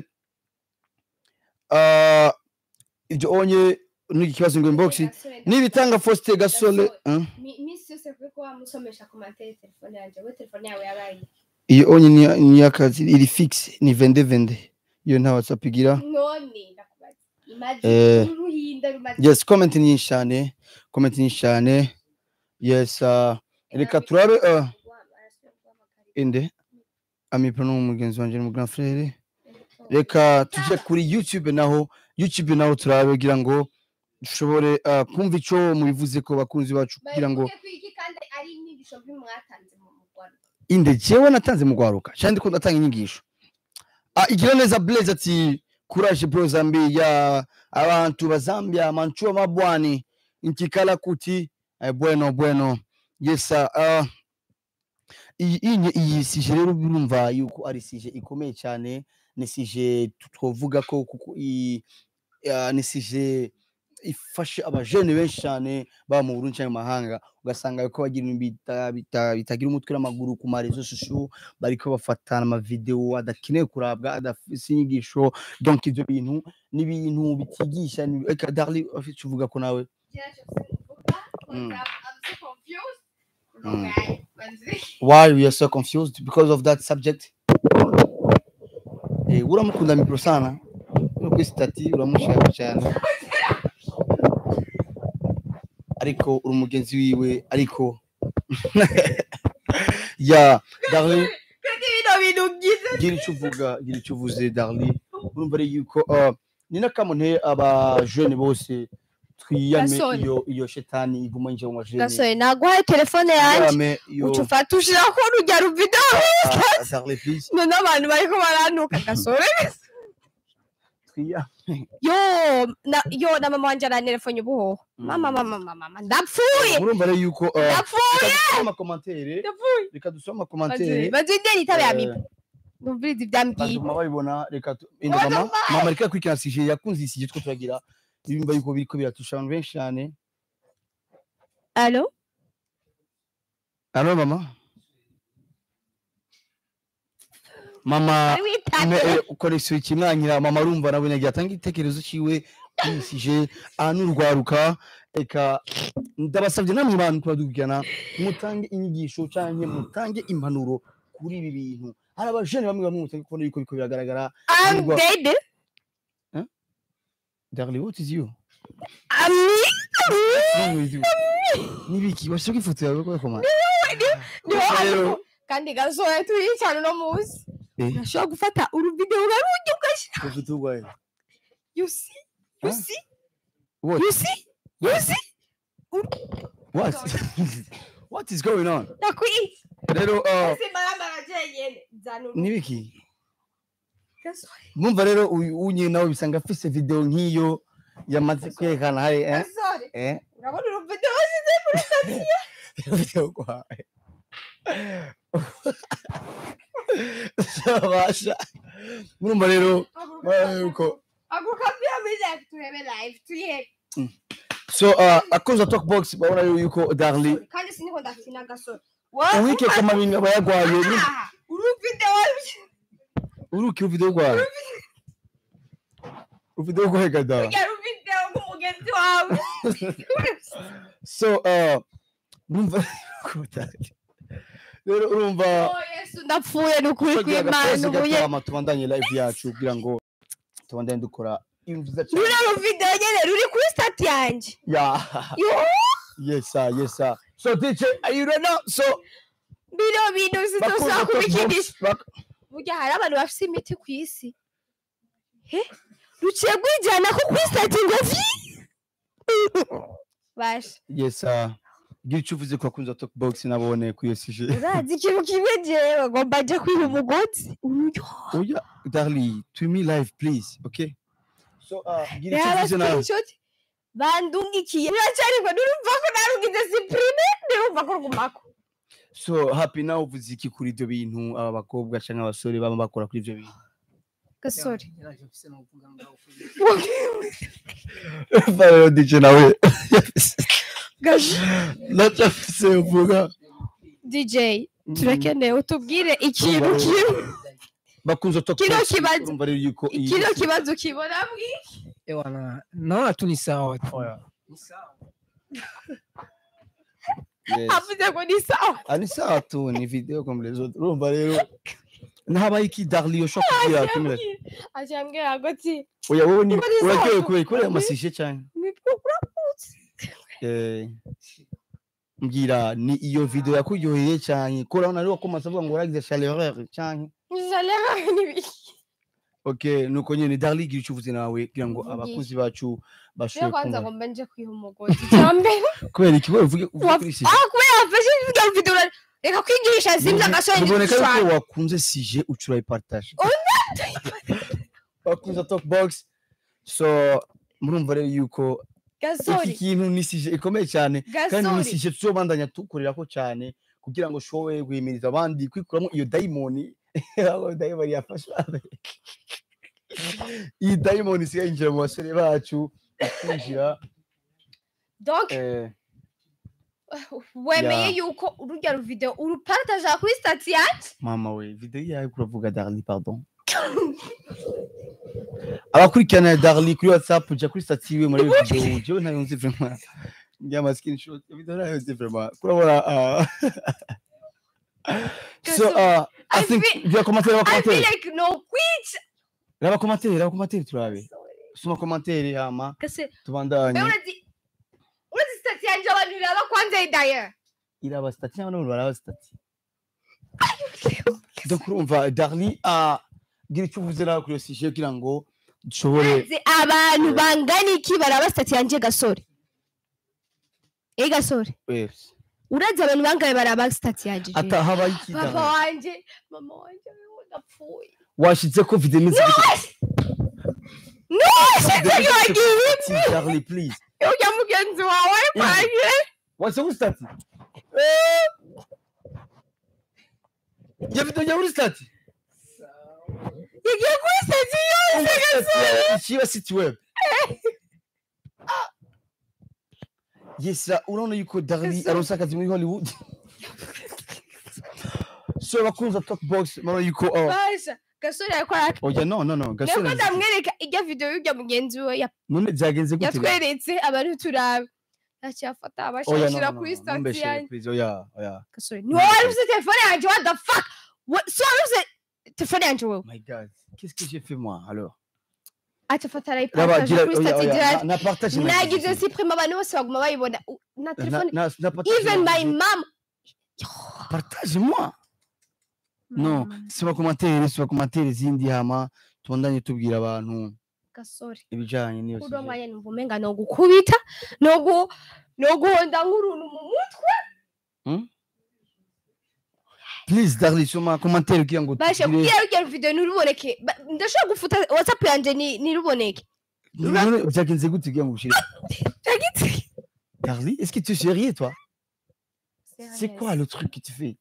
uh, ibyo onye n'iki kibazo ngo inbox nibitanga Foste gasore hein? minsi yose kuko wamusomesha ku matele telefone yanjye we telefone yawe yabaye iyo onye ni, ni akazi iri fixe ni vende vende iyo nta whatsapp igira none ndakubaza Eh, imagine uruhinda rumaze yes comment ni nyinshi cyane comment ni nyinshi cyane yes uh, reka turabe uh, inde amipro no mugenzi wanje mu grand frère reka tuje kuri youtube naho youtube naho turabe kugira ngo dushobore uh, kumva ico mubivuze ko bakunzi bacu kugira ngo Bavuge ko iki kandi ari inyigisho mbi mwatanze mu Rwanda inde jewe natanze mu gwaruka kandi ko ndatanga inyigisho ah, igira neza blaze ati courage bro zambia abantu ba zambia manchua mabwani nkikala kuti eh, bueno bueno yes sir. uh, iyi iyi iyi sije rero birumva yuko ari sije ikomeye cyane ni sije tu- twovuga ko kuko iyi ah, ni sije ifashe abajene benshi cyane baba mu Burundi cyangwa mu mahanga ugasanga ko bagira ibintu bita- bita- bitagira umutwe n'amaguru ku marezo shushu bariko bafatana amavideo adakeneye kurabwa adafise inyigisho donc ivyo bintu ni ibintu bitigisha ni- eka darli afite uvuga ko nawe Mm. Mm. why we are so confused because of that subject eh uramukunda mikro sana no kuri stati uramushaka cyane ariko uri umugenzi wiwe ariko ya darli bino bintu byiza gira icyo uvuga gira icyo uvuze darli urumva ari yuko uh, ni n'akamuntu aba jeune bose twiyame Gasore. iyo iyo shetani iguma yinjira mu majene gasore naguhaye telefone yanjye twiyame iyo uca ufata ushira ko urujya ruvido Ah, darli please none abantu bariko barantuka gasore twiyame yo na yo na mama wanje arantelefone ubuhoho mama mama mama mama ndapfuye murumva rero yuko uh, ndapfuye reka dusome amakomantere ndapfuye reka dusome amakomantere bazideni itabe ya Eh, mipa ndumviriza ivyambwiye bazuma babibona reka tu- enda mama mama reka kwikina sije yakunze isije two turagira ibimba yuko biriko biratusha abantu benshi cyane alo alo mama mama ari me- witabye eh, connexion ikimwanyira mama arumva nawe nagiye atanga igitekerezo ciwe kwisije anurwaruka eka ndabasabye namwe bantu kubadukurikirana mutange inyigisho canke mutange impanuro kuri ibi bintu hari abajene bamwe bamwe mutange kubona yuko biko biragaragara I'm Nirwa- dead Darling, what is you? ami What's wrong with you? Nibiki, washaka ifoto yawe kwa koma. niho Rero- hariho kandi gasore turi cyane uno munsi Eh, urashobora gufata uruvideo ukarujya ugashyira ufite urwaye. you see you Huh? see What? you see you see What? What is going on? ndakwiye Rero uh, ese marambara jenyene zanura nibiki? gasore Mwumva rero uyu unye nawe bisanga afise video nk'iyo yamaze kwerekana hari eh? gasore Eh? urabona uruvideo washyize muri stasiyo Video kwawe. Sabasha. Mwumva rero mwana yuko aguka pia muri live turebe live tuyebe so uh, akoza talk box babona yuko Darli kandi siniko ndakina gasore uwike kama bintu bayagwaye ni Ah, uruvideo uruki uvideo rwawe uvideo rwawe gada urya ruvideo nk'umugenzi wawe so uh, urumva rero urumva Oh, yesu ndapfuye ni ukuri twagira kw'imana agasozi ubuye gatama tubandanye live yacu kugira ngo tubandanye dukora ibintu byiza cyane ruriya ruvideo nyene ruri kuri stati yanjye yeah Yo, yes sir yes sir so DJ are you ready now so bino bintu bakunze sitosaba talk kubikinisha box bak- burya hari abantu bafite imiti ku isi he ruciye rwijyana ko kuri stati ngo vi basha yes sir gira icyo uvuze ko akunze talk box nabone ku iyo sije urazi ikintu kimwe jewe ngomba nje kwiba umugozi ururyo oya darli to me live please okay so uh, gira icyo reba uvuze nawe screenshot bandungikiye biracariko nurumva ko narugize siprime nurumva ko rugumako so happy nawe uvuze iki kuri ibyo bintu aba bakobwa cyangwa abasore baba bakora kuri ibyo bintu gasore Yaraje mfise novuga ngaho kuri rero DJ nawe Gasore. nacafise uvuga dj turakeneye utubwire ikintu Urumva rero- kimwe bakunze talk Kino box, kibazo- urumva rero yuko iyi- kino kibazo kibona bwi Ewana, naona tu ni sawa tu. Ni sawa. Yes. avuze ngo ni sawa Ah, ni sawa tu ni video comme les autres urumva rero ntabaye iki darli ushobora kubwira tumira acambwira ngo ti oya wowe ni Niba ni sawa uraryohewe tu. kubera kubera amasije cyane uramutse Eh, mbwira ni iyo video yakuryoheye cyane ko urabona ariho komasa avuga ngo waragize chaleur cyane jalera n'ibiki okay nuko nyine darli gira icyo uvuze nawe kugira ngo Mvugisha. abakunzi bacu rero bashobore kwanza kumva ngo mbe nje kwiha umugozi cyambere kubera iki wowe uvuge uvuge Wa- kuri sije ah kubera wafashe ibyo video ura- reka kwigisha simba agasore biboneka yuko n'igishushanyo wakunze sije ucura ipartage wakunze talk box so murumva rero yuko iki gasore kintu ni sije ikomeye cyane kandi ni gasore sije tuzobandanya tukorera ko cyane kugira ngo ushobore guhimiriza abandi kwikuramo iyo dayimoni aho dayimoni yafashe iyi dayimoni isigaye yinjira mu basore bacu ikinjira donc eh, wemeye Yeah. yuko urujya ruvideo urupartaja kuri stati yanjye mama we video yawe kuravuga darli pardon abakurikirana darli kuri whatsapp uja kuri stati yiwe muri video jewe ntayo nzi vraiment ngiye ama screenshot ya video ntayo nzi vraiment kurabona ah. so uh, I I think feel- vya commentaire i feel commentaire like no kwica raba commentaire raba commentaire turabe soma commentaire hama kase tubandanye urazi urazi stati yanjye abantu biraba kwanza idaya iraba stati cyangwa n'abantu baraba stati donc urumva darli ah, gira icyo uvuze nawe kuri iyo sujet kugira ngo dushobore Urazi abantu bangana iki baraba stati yanjye gasore eh gasore Yes. urazi abantu bangaye baraba stati yanjye je? ata habaye iki papa Darli? wanje mama wanje wewe ndapfuye washize ko video imeze gute no shitse wagiye Stati, Darli please ujya mugenzi wawe kwanjye wase kuri stati ya video ya kuri stati yagiye kuri stati yose gasore ikiba city web yes ra- urabona yuko Darli Gasore. aronse akazi muri Hollywood so bakunza talk box murabona yuko oh, basha gasore yakora oya no no no niko gasore ndamwereka ijya video y'ujya mugenzi we ya- none byagenze gute yatweretse abantu turabe yacyafata oya no abashakira no kuri no stati mumbeshere yanjye please oya oya gasore ni wowe wari ufite telefone yanjye what the fuck What- si wari ufite telefone yanjye wowe my god qu'est-ce que j'ai fait moi alors acafata Raba, arayipartaje gira- kuri oya, stati oya, gira na- na partage na- nagize siprime abantu bose baguma bayibona U- na na- telefone na- na partage even na- my mom partage moi no siba commentaire siba commentaire zindi hama tubandanye tubwira abantu gasore ibijanye n'iyo kuri uwo sujet. mwanya numva umenga no gukubita no gu no guhonda nk'uruntu mu mutwe please darli soma commentaire kugira ngo bashe tugire- kugira rugero video ntiruboneke Ba- ndashobora gufuta whatsapp yanjye ni- ntiruboneke None byagenze gute kugira ngo ushire Byagitse. darli est-ce que tu es sérieux toi c'est quoi le truc que tu fais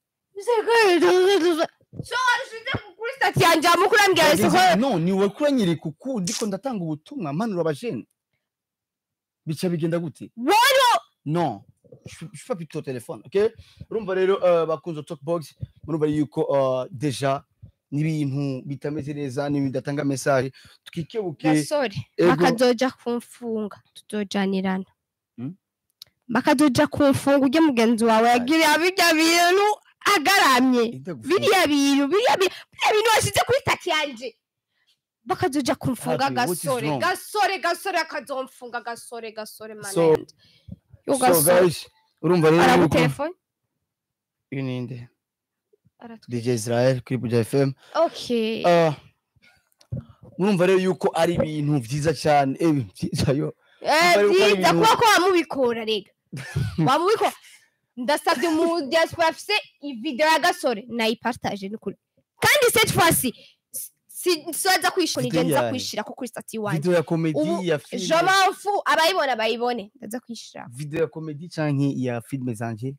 so warushize kuri stati yanjye amakuru ambwira ese ko Byagenze- non ni wowe kuranyereka uku ndiko ndatanga ubutumwa mpanura abajene bica bigenda gute wowe non je suis- je suis pas plutôt au téléphone ok urumva rero uh, bakunze talkbox murumva yuko uh, deja n'ibintu bitameze neza n'ibintu bidatanga message twikebuke gasore ego bakazoja kumfunga tuzojanirana Hmm? bakazoja kumfunga ujye mugenzi wawe yagiriye birya bintu agaramye Ndagufunga. biriya bintu biriya bintu biriya bintu washyize kuri stati yanjye bakazoja kumfunga Happy, what is gasore wrong? gasore gasore akazomfunga gasore gasore mana So- yanjye yo so gasore guys urumva rero yuko aragutelefone uyu ni nde Aratwi- DJ Israel kuri Buja FM okay uh, murumva rero yuko ari ibintu vyiza cyane eh vyiza yo Eh, Umva yuko ari byiza ibintu- kuba ko wamubikora rega wamubikora ndasabye umu diaspora afise ivideo ya gasore nayipartage nukuri kandi cette fois ci siza kwishura Video nije nza yayo. kwishira ko kuri stati wanje video ya comedy Ubu, ya je film m'en fous abayibona bayibone ndaza kwishira video ya comedy canke ya film zanje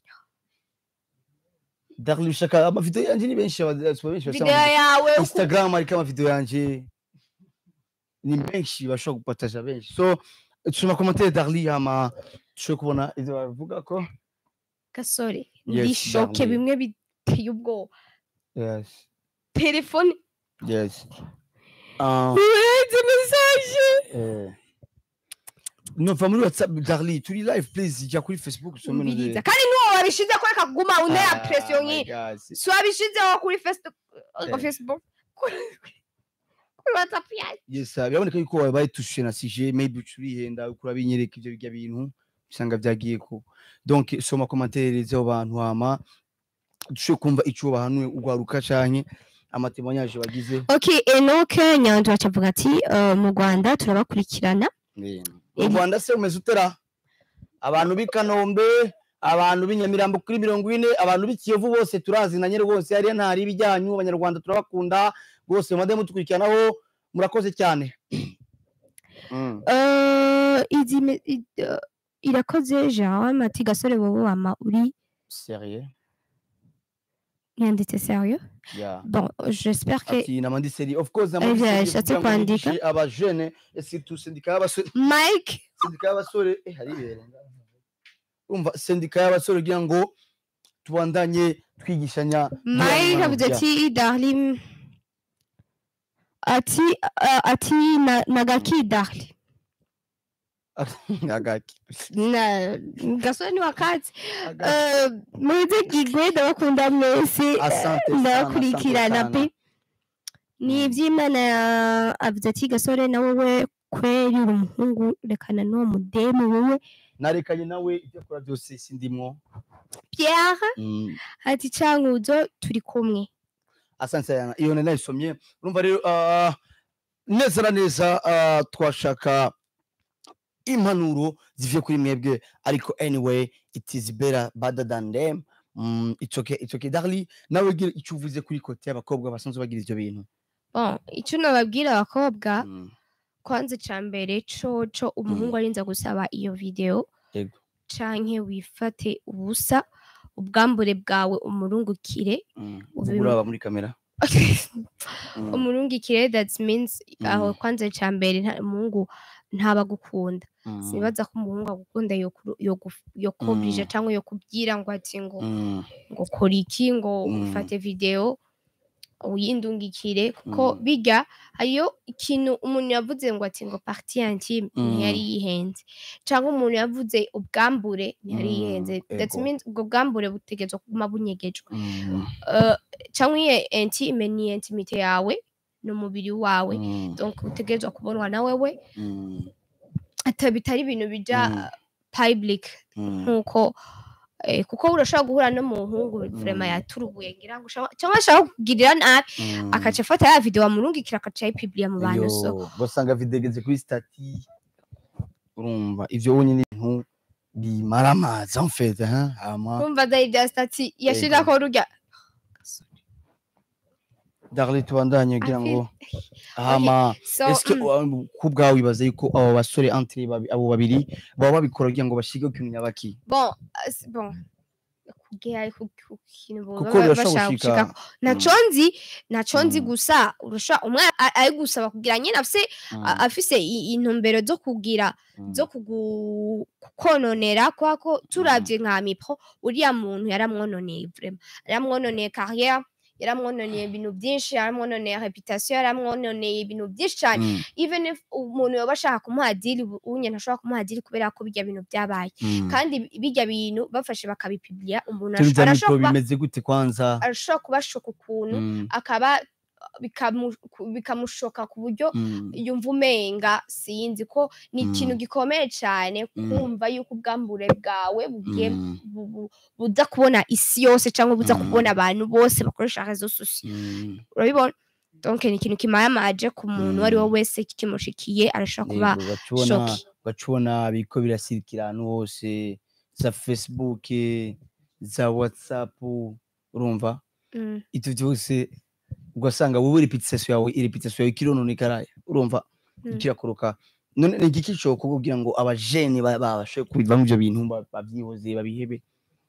Darli ushaka amavideo yanje ni benshi abadiaspora benshi video basanga yawe uku- Instagram ariko amavideo yanje ni benshi bashobora gupataja benshi so tuma commentaire Darli hama tushobora kubona ivyo bavuga ko gasore Yes, ndishoke darling. bimwe biteye ubwoba yes telefone yes uh, urenze message eh, no va muri whatsapp Darli turi live please jya kuri facebook usome no mbiriza kandi nuwo wabishize ko reka kuguma unera pression nk'iyi si wabishizeho kuri Facebook Eh. Facebook kuri kuri WhatsApp yanjye yes uh, biraboneka yuko wabaye tushe na sije maybe urihenda ukura binyereka ivyo bijya bintu usanga vyagiye ko donc soma commentaire z'abo bantu hama dushobore kumva ico bahanuye ugwaruka canke amatemonyage bagize okay enoke nyanza acavuga ati "Eh, mu rwanda turabakurikirana mu rwanda se umeze utera abantu b'i kanombe abantu b'i nyamirambo kuri mirongo ine abantu b'i kiyovu bose turazinanye rwose hariya ntari ibijyanyu abanyarwanda turabakunda rwose mumade mutukurikiranaho murakoze cyane Mm. Eh, izi me- i- eh, irakoze jean ati gasore wowe wama uri Sérieux yanditse sérieux yeah. bon j'espère que ati namandi seri of course Eh, namandi yeah, seri yashatse kugira ngo kwandika. yigishe abajene surtout sendika y'abasore mike sendika y'abasore eh hari ibere umva sendika y'abasore kugira ngo tubandanye twigishanya mike avuze Yeah. ati darling ati uh, ati na- nagaki darling agaki na gasore ni wakati Agaki. Eh, muze gigwe ndabakunda mwese Asante sana, ndakurikirana asante pe sana. ni Mm. iby'imana avuze ati gasore nawe we kweri uri umuhungu rekana n'uwo mudemu wowe narekanye nawe ibyo akora byose sindimwo pierre Mm. ati cankuzo turi kumwe asante sana iyo nari nayisomye urumva rero ah, neza na neza ah, twashaka impanuro zivuye kuri mwebwe ariko anyway it is better better than them mm, it's okay it's okay darli nawe gira icyo uvuze kuri kote y'abakobwa basanzwe bagira ivyo bintu bon icyo nababwira abakobwa Mm, kwanza ca mbere coco umuhungu arinza gusaba iyo video yego canke wifate ubusa ubwambure bwawe umurungukire mm. Ubu- Uvuga uraba muri kamera Mm, umurungikire that means aho Mm. kwanza ca mbere nta- umuhungu ntabagukunda mm, sinibaza ko umuhungu agukunda yoku- yogu- yokubrije Mm. cyangwa yokubwira ngo ati ngo mm, ngo kora iki ngo Mm. ufate video uyindungikire kuko Mm. bijya hariyo ikintu umuntu yavuze ngo ati ngo partie intime ntiyari Mm. yihenze cyangwa umuntu yavuze ubwambure ntiyari Mm, yihenze that ego. means ubwo bwambure butegerezwa kuguma bunyegejwe mm, Eh, cyangwa iyo intime ni intimite yawe ni umubiri wawe mm, donc utegerezwa kubonwa na wewe mm, ata bitari ibintu bija Mm. public mm, nkuko eh, kuko urashobora guhura n'umuhungu vrema Mm. yaturubuye ngira ngo ushaka- cyangwa ashaka kukugirira nabi mm. akaca afata ya video amurungikira akaca ayipiblia mu bantu so Yo, basanga videgeze kuri stati urumva ivyo wonyine ibintu bimara amazi en fait hein hama urumva dai bya stati yashirako rujya darli tubandanye kugira ngo hama so eske mm, ku bwawe wibaza yuko abo basore entre babi- abo babiri baba babikora kugira ngo bashige ku nyabaki bon as- bon kugera ku ku kintu boba kuko ba- birashobora bashaka gushika gushikako naco nzi naco nzi Mm. gusa urusha umwana a- ari gusaba kugira nyine afise a- afise i- intumbero zo kugira zo kugu- kukononera kubera ko turavye nka mipro uriya muntu yaramwononeye vrema yaramwononeye carrière yaramwononeye ibintu byinshi yaramwononeye reputation yaramwononeye ibintu byinshi cyane even if umuntu yoba ashaka kumuha dili unye ntashobora kumuha dili kubera ko bijya bintu byabaye kandi bi- bijya bintu bafashe bakabipiblia umuntu turi ash- bya mikoro arashobora kuba- bimeze gute kwanza arashobora kubashoka ukuntu Mm, akaba bikamu- ku- bikamushoka ku buryo mm, yumva umenga sinzi ko ni Mm. ikintu gikomeye cyane Mm. kumva yuko ubwambure bwawe bugiye mm, bu- bu- buza kubona isi yose cyangwa buza Mm. kubona abantu bose bakoresha rezo sosiyo mm. urabibona donc ni ikintu kimayamaje ku muntu uwo ari we Mm. wese kimushikiye arashobora kuba Yego, gacubona shoki gacubona biriko birasirikira ahantu hose za facebook za whatsapp urumva Mm. ivyo vyose ugasanga wowe repetition yawe irepetition yawe ikirononekara urumva Mm. kirakoroka none ni igiki cokorwa kugira ngo abajene ba- babashe kubivamo ivyo bintu ba- bavyihoze babihebe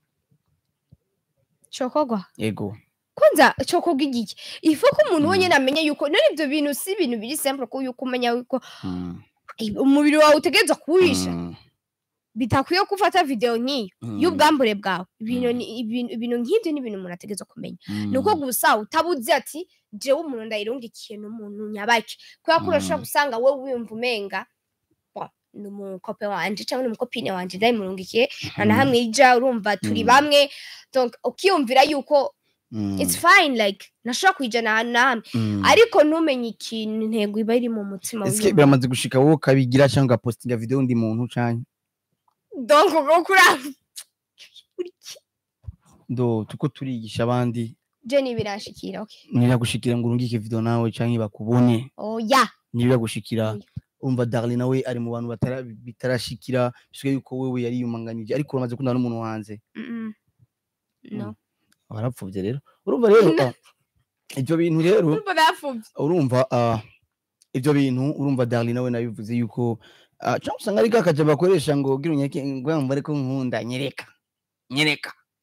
cokogwa yego kwanza cokogwa igiki ifu ko umuntu Mm. wenyine amenya yuko none ibyo bintu si ibintu biri simple ko yuko umenya yuko Mm, eh, umubiri wawe utegerezwa kuwisha mm, bitakwiye ko ufata video nk'iyo mm, y'ubwambure bwawe ibintu Mm. ni- ibintu ibintu nk'ibyo ni ibintu umuntu ategerezwa kumenya mm, ni uko gusa utabuze ati jewe umuntu ndayirungikiye n'umuntu nyabaki kubera ko urashobora Mm. gusanga wowe wiyumva umenga "Wa, ni umukope wanje cyangwa ni umukopine wanje ndayimurungikiye nta na mm, hamwe ija urumva turi Mm. bamwe donc ukiyumvira yuko mm, it's fine like nashobora kwijana ahantu na hamwe mm. ariko ntumenye ikintu intego iba iri mu mutima Eske w'umuntu. biramaze gushika wowe ukabigira cyangwa ugapostinga video undi muntu canke donc ubwo kuri aho uri ki- ndo tuko turigisha abandi je ntibirashikira okay niragushikira ngo urungike video nawe canke bakubone oya ntibiragushikira Oya. umva Darly nawe ari mu bantu batara bitarashikira bisigaye yuko wewe yari yumanganije ariko uramaze kundana n'umuntu hanze Mm-mm. no warapfuvye rero urumva rero ah, ivyo bintu rero urumva bapfubye urumva ah, ivyo bintu urumva Darly nawe nabivuze yuko ah, cyangwa usanga ari kakaje bakoresha ngo gira unyeke ngo yumva ariko nkunda nyereka nyereka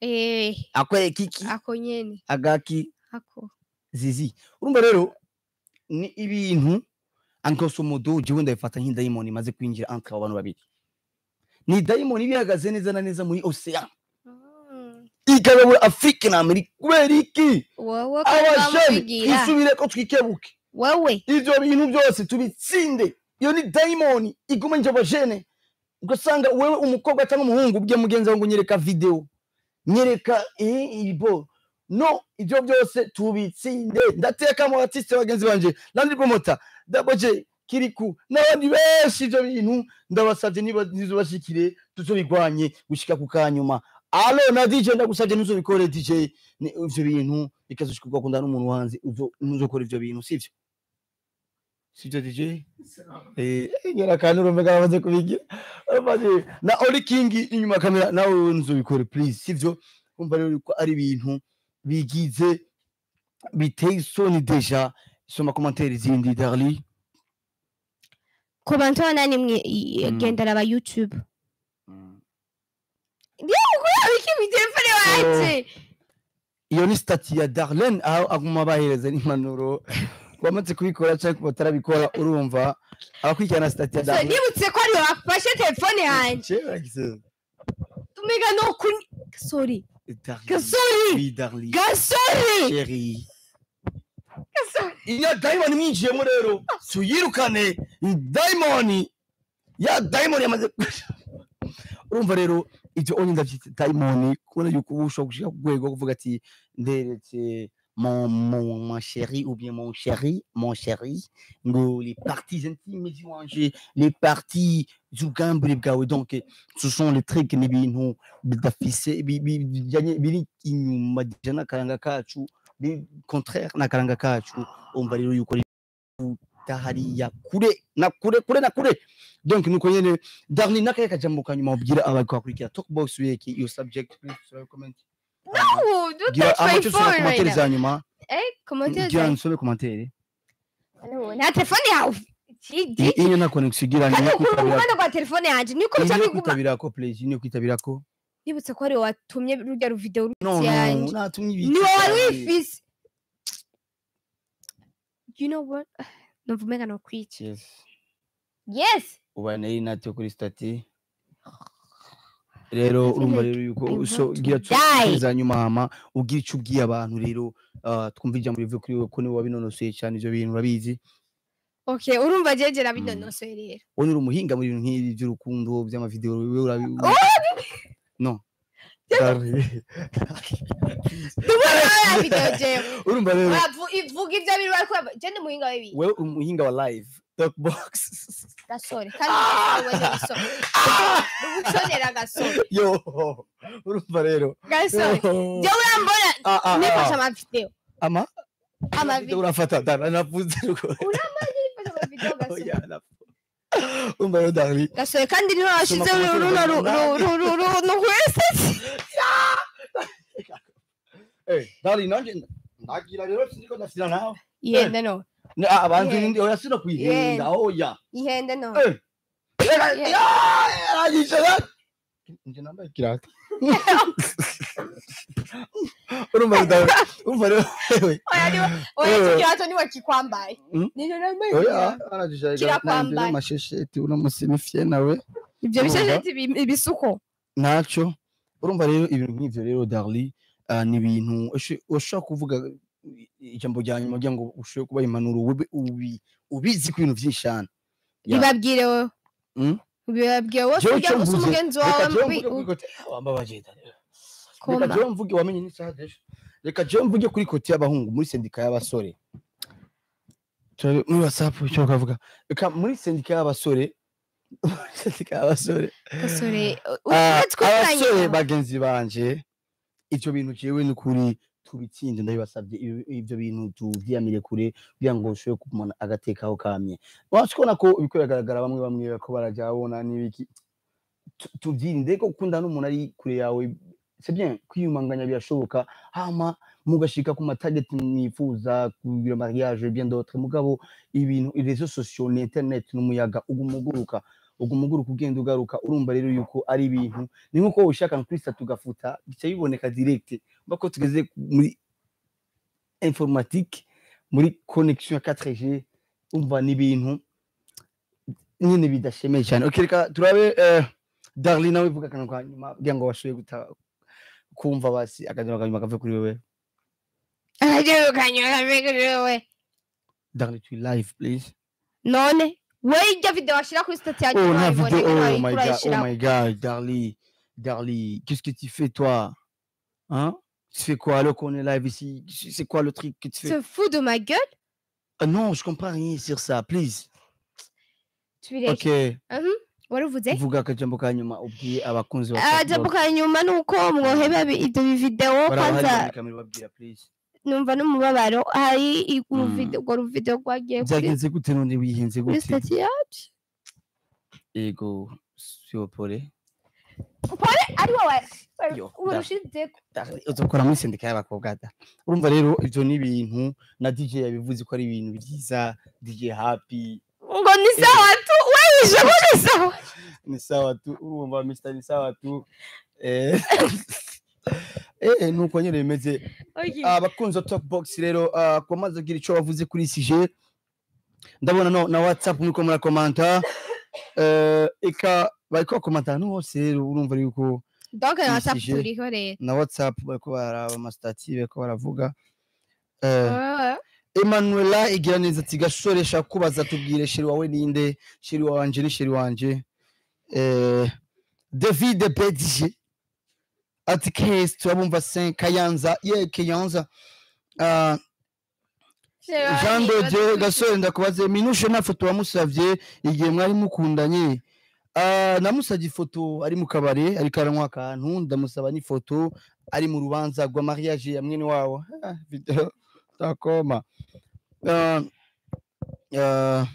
eh akwereka iki ako nyene agaki ako zizi urumva rero ni ibintu ankosomodo jewe ndabifata nk'idayimoni imaze kwinjira entre abo bantu babiri ni dayimoni iba ihagaze neza na neza muri ocean Mm. ikayobora afurika na amerika kubera iki wowe kandi abajene bamubwigira twisubire ko twikebuke wowe ivyo bintu byose tubitsinde iyo ni dayimoni iguma nje abajene ugasanga wewe umukobwa cyangwa umuhungu ubwiye mugenzi wawe ngo nyereka video nyereka eh, ibo no ivyo byose tubitsinde ndateka mu artiste bagenzi banje nandi promota daboje kiriku n'abandi benshi ivyo bintu ndabasavye niba nizobashikire tuzobigwanye gushika ku kanyuma alo na dj ndagusavye ntuzobikore dj ni ivyo bintu bikazoshikirwa kunda n'umuntu wanze uzo ntuzokora ivyo bintu sivyo sivyo dj eh ngera kandi urumva bamaze kubigira bamaze na oli king inyuma ya kamera nawe ntuzobikore please sivyo umva rero ko ari ibintu bigize biteye isoni deja soma commentaire zindi darli ku bantu banani mwe i- Mm. gendera aba youtube abiki mu telefone wanje iyo ni stati ya darlene aho aguma bahereza n'impanuro wamaze kubikora cyangwa batarabikora urumva abakurikirana stati ya So, darlene nibutse ko ariwe wafashe telefone yanjye Cheers. tumega no kuni gasori Darlene. gasori Oui, Darlene. gasori Chérie. gasori iyo dayimoni mwinjiyemo rero tuyirukane dayimoni ya dayimoni yamaze urumva rero ibyo onye ndabyita dayimoni kubona yuko uba ushobora gushika ku rwego rwo kuvuga ati nderetse mon mon mon chéri ou bien mon chéri mon chéri ngo les parties intimes ziwanje les parties z'ubwambure bwawe donc ce sont les trucs n'ibintu bidafise bi- bi- bijanye biri inyuma dijana n'akaranga kacu biri contraire n'akaranga kacu umva rero yuko hariya kure na kure kure na kure donc nuko nyene darni nakaye kajambo kanyuma ubwira abakwakurikiira talkbox weki iyo subject please so comment Oh, don't gira touch my amacho soma phone right commentaire now. za nyuma Eh, commentaire gira za- nsome commentaire Hano, nta telefone yawe Iki- I- iyo na connection gira kandi ni ukura kwitabira uruganda rwa telefone yanjye niko bica ni biguma kwitabira ko please ni kwitabira ko nibutse ko ariwe watumye rujya ruvideo no rutsi no yanjye natumye ibiki ni wowe wari cyane. wifise you know what numva umenga nokwica Yes. yes uba nari natyo kuri stati rero I feel urumva like rero yuko I'm so about to gira die. za nyuma hama ubwira icyo ubwiye abantu rero ah, twumva ijambo rivuye kuri wowe ko niwe wabinonosoye cyane ibyo bintu urabizi okay urumva jeje nabinonosoye rero wowe uri umuhinga mu bintu nk'ibi by'urukundo by'amavideo wewe urabi no ndubona video jewe urumva rero Uravu- ivuga ibyo biri bari kuraba je ndi muhinga w'ibi wewe uri umuhinga wa live talkbox gasore kandi wende gasore ugushonera gasore yo urumva rero gasore Yo. je urambona Ah, ah, nifashe ah. amavideo ama amavideo urafata dara navuze rwose nifashe amavideo gasore Oya, navuze. urumva rero dari gasore kandi niho washize Soma ku runo mategeko runtu rwese Eh, dari nanje ndagira rero siniko ndafira nawe ihende no Ni- ah, abantu Yeah. ndi oya sino kwihenda oya ihende no Eh. Reka- Yeah. Ya, yarangije rero. nje nambaye ikirato urumva rero dari urumva rero wewe oya niwe oya Eh. ikirato niwe kikwambaye Mm. nijo nambaye oya ikirato. arangije Kirakwambaye. amashesheti uno musimifye nawe ibyo Urumva? bishesheti ibi- ibisuko ntacyo urumva rero ibintu nk'ivyo rero darli ah, ni ibintu usho- ushobora kuvuga ijambo rya nyuma kugira ngo ushobore kuba impanuro ube ubi- ubizi ku bintu vyinshi cane Ya. bibabwire wowe Mm. bibabwire wowe Jewe ujya ico gusa mvuze, umugenzi reka wawe jewe mubi- mvuge kuri u- kote wambabaje Dani. reka Komba. jewe mvuge wamenye n'isaha dejo reka jewe mvuge kuri kote y'abahungu muri sendika y'abasore Turabe muri whatsapp icyo bakavuga reka muri sendika y'abasore muri sendika y'abasore gasore Ah, twitanye abasore bagenzi banje ivyo bintu jewe n'ukuri tubitsinde ndabibasavye ibi- ivyo bintu tuvyiyamire kure kugira ngo ushobore kumana agateka aho kamye wacu kubona ko ibiko biragaragara bamwe bamwe ko barajya babona n'ibiki Tu- tuvyirinde ko gukunda n'umuntu ari kure yawe c'est bien kwiyumanganya birashoboka hama mugashika ku matarget mwifuza kugira mariage bien d'autres mugabo ibintu reseaux sociaux ni internet n'umuyaga uguma uguruka ubwo umuguru kugenda ugaruka urumva rero yuko ari ibintu ni nkuko ushaka kuri sitatu tugafuta bica biboneka direct bako tugeze muri informatique muri connexion ya 4G umva ni ibintu nyine bidashemeye cyane okay reka turabe eh, Darlene nawe vuga akantu ka nyuma kugira ngo bashoboye guta kumva basi akajya kanyuma kave kuri wewe akajya kanyura wewe Darlene tu live please none we ijya video washyira kuri sitati yanjye Oh, la ntiwayibone vidéo. ngo Oh my god, oh urayishyiraho my god, Darly, Darly, qu'est-ce que tu fais toi Hein Tu fais quoi alors qu'on est live ici C'est quoi le truc que tu fais se fout de ma gueule Ah Non, je comprends rien sur ça, please. tubireke Ok, wari uvuze vuga akajambo ka nyuma ubwiye abakunzi ba akajambo ka nyuma ni uko mwoheba bi- ibyo bividewo kwanza kamera babwira please. numva n'umubabaro hari i- Mm. uruvideo urwo ruvideo rwagiye kuri Byagenze gute none wihenze kuri gute? sitati yacu Ego, sio pole. ari wowe Yo, urushize Darly, uzokora muri sendika y'abakobwa da. Urumva rero ivyo ni ibintu na DJ yabivuze ko ari ibintu byiza, DJ happy, ngo ni sawa tu wewishe ko ni sawa ni sawa tu urumva Mr ni sawa tu eh eh nuko nyine bimeze Okay. abakunzi ba Talkbox rero ah, ku bamaze kugira icyo bavuze kuri sije ndabona no na WhatsApp muri ko murakomanta eh eka bariko bakomanta ahantu hose rero urumva yuko donc na whatsapp Isije. turiho rero na WhatsApp bariko baraba amastati bariko baravuga eh Ah, Emanuela igira neza ati gashore shaka kubaza tubwire sheri wawe ninde sheri wanje ni sheri wanje eh David PDG ati case turabumva 5 Kayanza ye Kayanza ah Jean de Dieu gasore ndakubaze minushe nta foto wamusavye igihe mwari mukundanye ah namusavye ifoto ari mu kabare ariko aranywa akantu ndamusaba n'ifoto ari mu rubanza rwa mariage ya mwene wawo Ah, video takoma Ah, ah,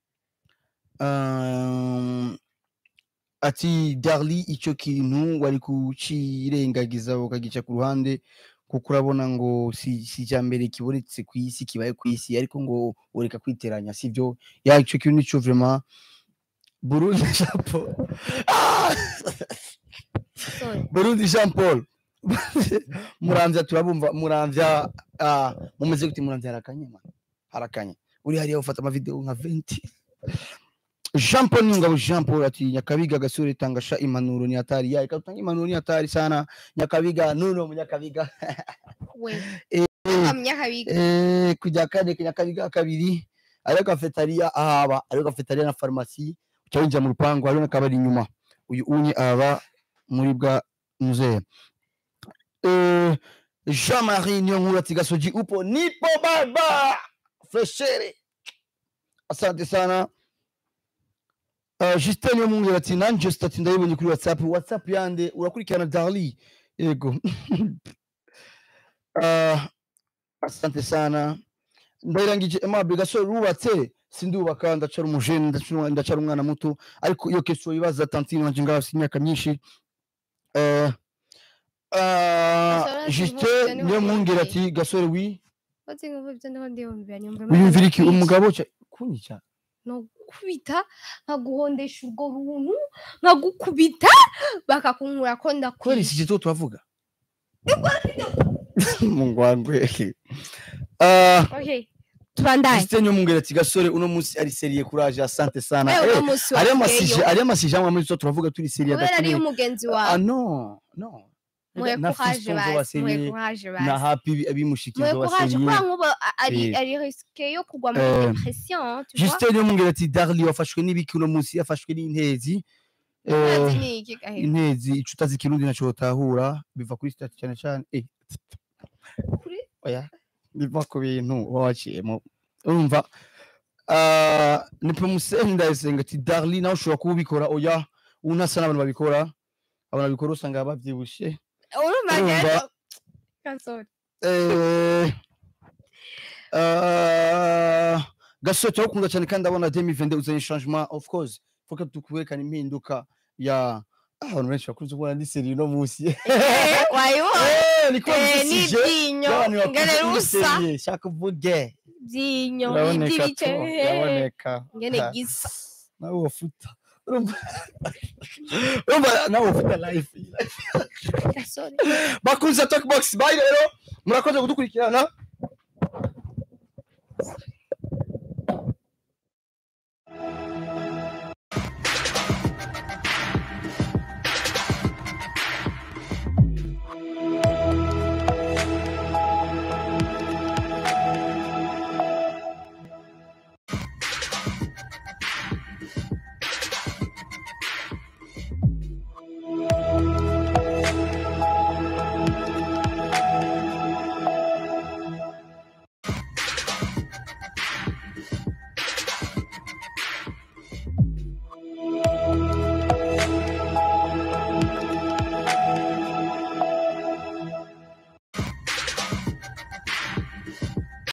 ah, ati darli icyo kintu wari kucirengagiza ukagica ku ruhande kuko urabona ngo si si icya mbere kibonetse ku isi kibaye ku isi ariko ngo ureka kwiteranya sibyo ya icyo kintu nicyo vraiment Burundi Jean Paul Ah! Burundi Jean Paul muramvya turabumva muramvya ah, mumeze gute muramvya harakanye man harakanye uri hariya ufata amavideo nka 20 Jean Paul Nyungabo Jean Paul ati Nyakabiga gasore tangasha impanuro ni hatari ya ikatanga impanuro ni hatari sana Nyakabiga nuno munyakabiga we Eh, amyakabiga eh kujya kane Nyakabiga kabiri ariyo cafeteria ahaba ariyo cafeteria na pharmacie ucyinjira mu rupango hariyo n'akabari inyuma uyu unye aba muri bwa muzee eh Jean-Marie Nyonkuru ati gasoji upo nipo baba freshere asante sana Uh, Justin Yomungera ati nanje stati ndayibonye kuri WhatsApp WhatsApp yande urakurikirana Darly yego uh, asante sana ndayirangije Aimable gasore rubatse sindubaka ndacara umujene ndacara ndacara umwana muto ariko iyo keso ibaza tantine wanje ngaho si imyaka myinshi uh, uh, Gasore ati, Justin "Nkubita niho Yomungera yumviye." ati gasore wi Wazi ngo ibyo ndiho ndiyumvira nyumva wiyumvira iki umugabo cya kunyica nogukubita nkaguhondesha urwo runtu nkagukubita bakakunkura ko kubera ndakwiye iki gito tuhavuga mungwangwe uh, okay tubandaye Christian Yomungera ati gasore uno munsi ari seriye courage asante sana wewe eh uno munsi ariyo masije wagiyeyo ariyo masije amwe muri zo turavuga turi seriye kubera ariyo adakeneye umugenzi ah wawe no no muhe na courage fiston zo basi muhe baseriye courage na basi happy muhe abimushikizo courage baseriye kubera nk'ubu a- ari Eh. ari risque yo kugwa muri Eh. depression tu vois Justin Yomungera ati Darly wafashwe n'ibiki uno munsi yafashwe n'intezi Urazi eh ni iki gahe intezi ico utazi ikirundi naco utahura biva kuri stati cyane cyane eh kuri oya biva ku bintu uba waciyemo urumva ah, ni promuseni ndayisenga ati darli nawe ushobora kuba ubikora oya ubu ntasa n'abantu babikora abantu babikora usanga babyibushe urumva Urumva. rero gasore Eh, ah, gasore turawukunda cyane kandi abona demi vende uzanye changement of course fuka tukuwerekana impinduka ya ah, abantu benshi bakunze kubona ndi seri uno munsi Eh, wayibonye Eh, ni kuba Eh, dusije n'ibyinyo y'abantu bakuze ngene uri rusa seriye shaka uvuge byinyo uraboneka iby'ibice tu uraboneka ngene Ha, gisa nawe wafuta urumva urumva nawe ufite life Gasore. bakunze talkbox bye rero murakoze kudukurikirana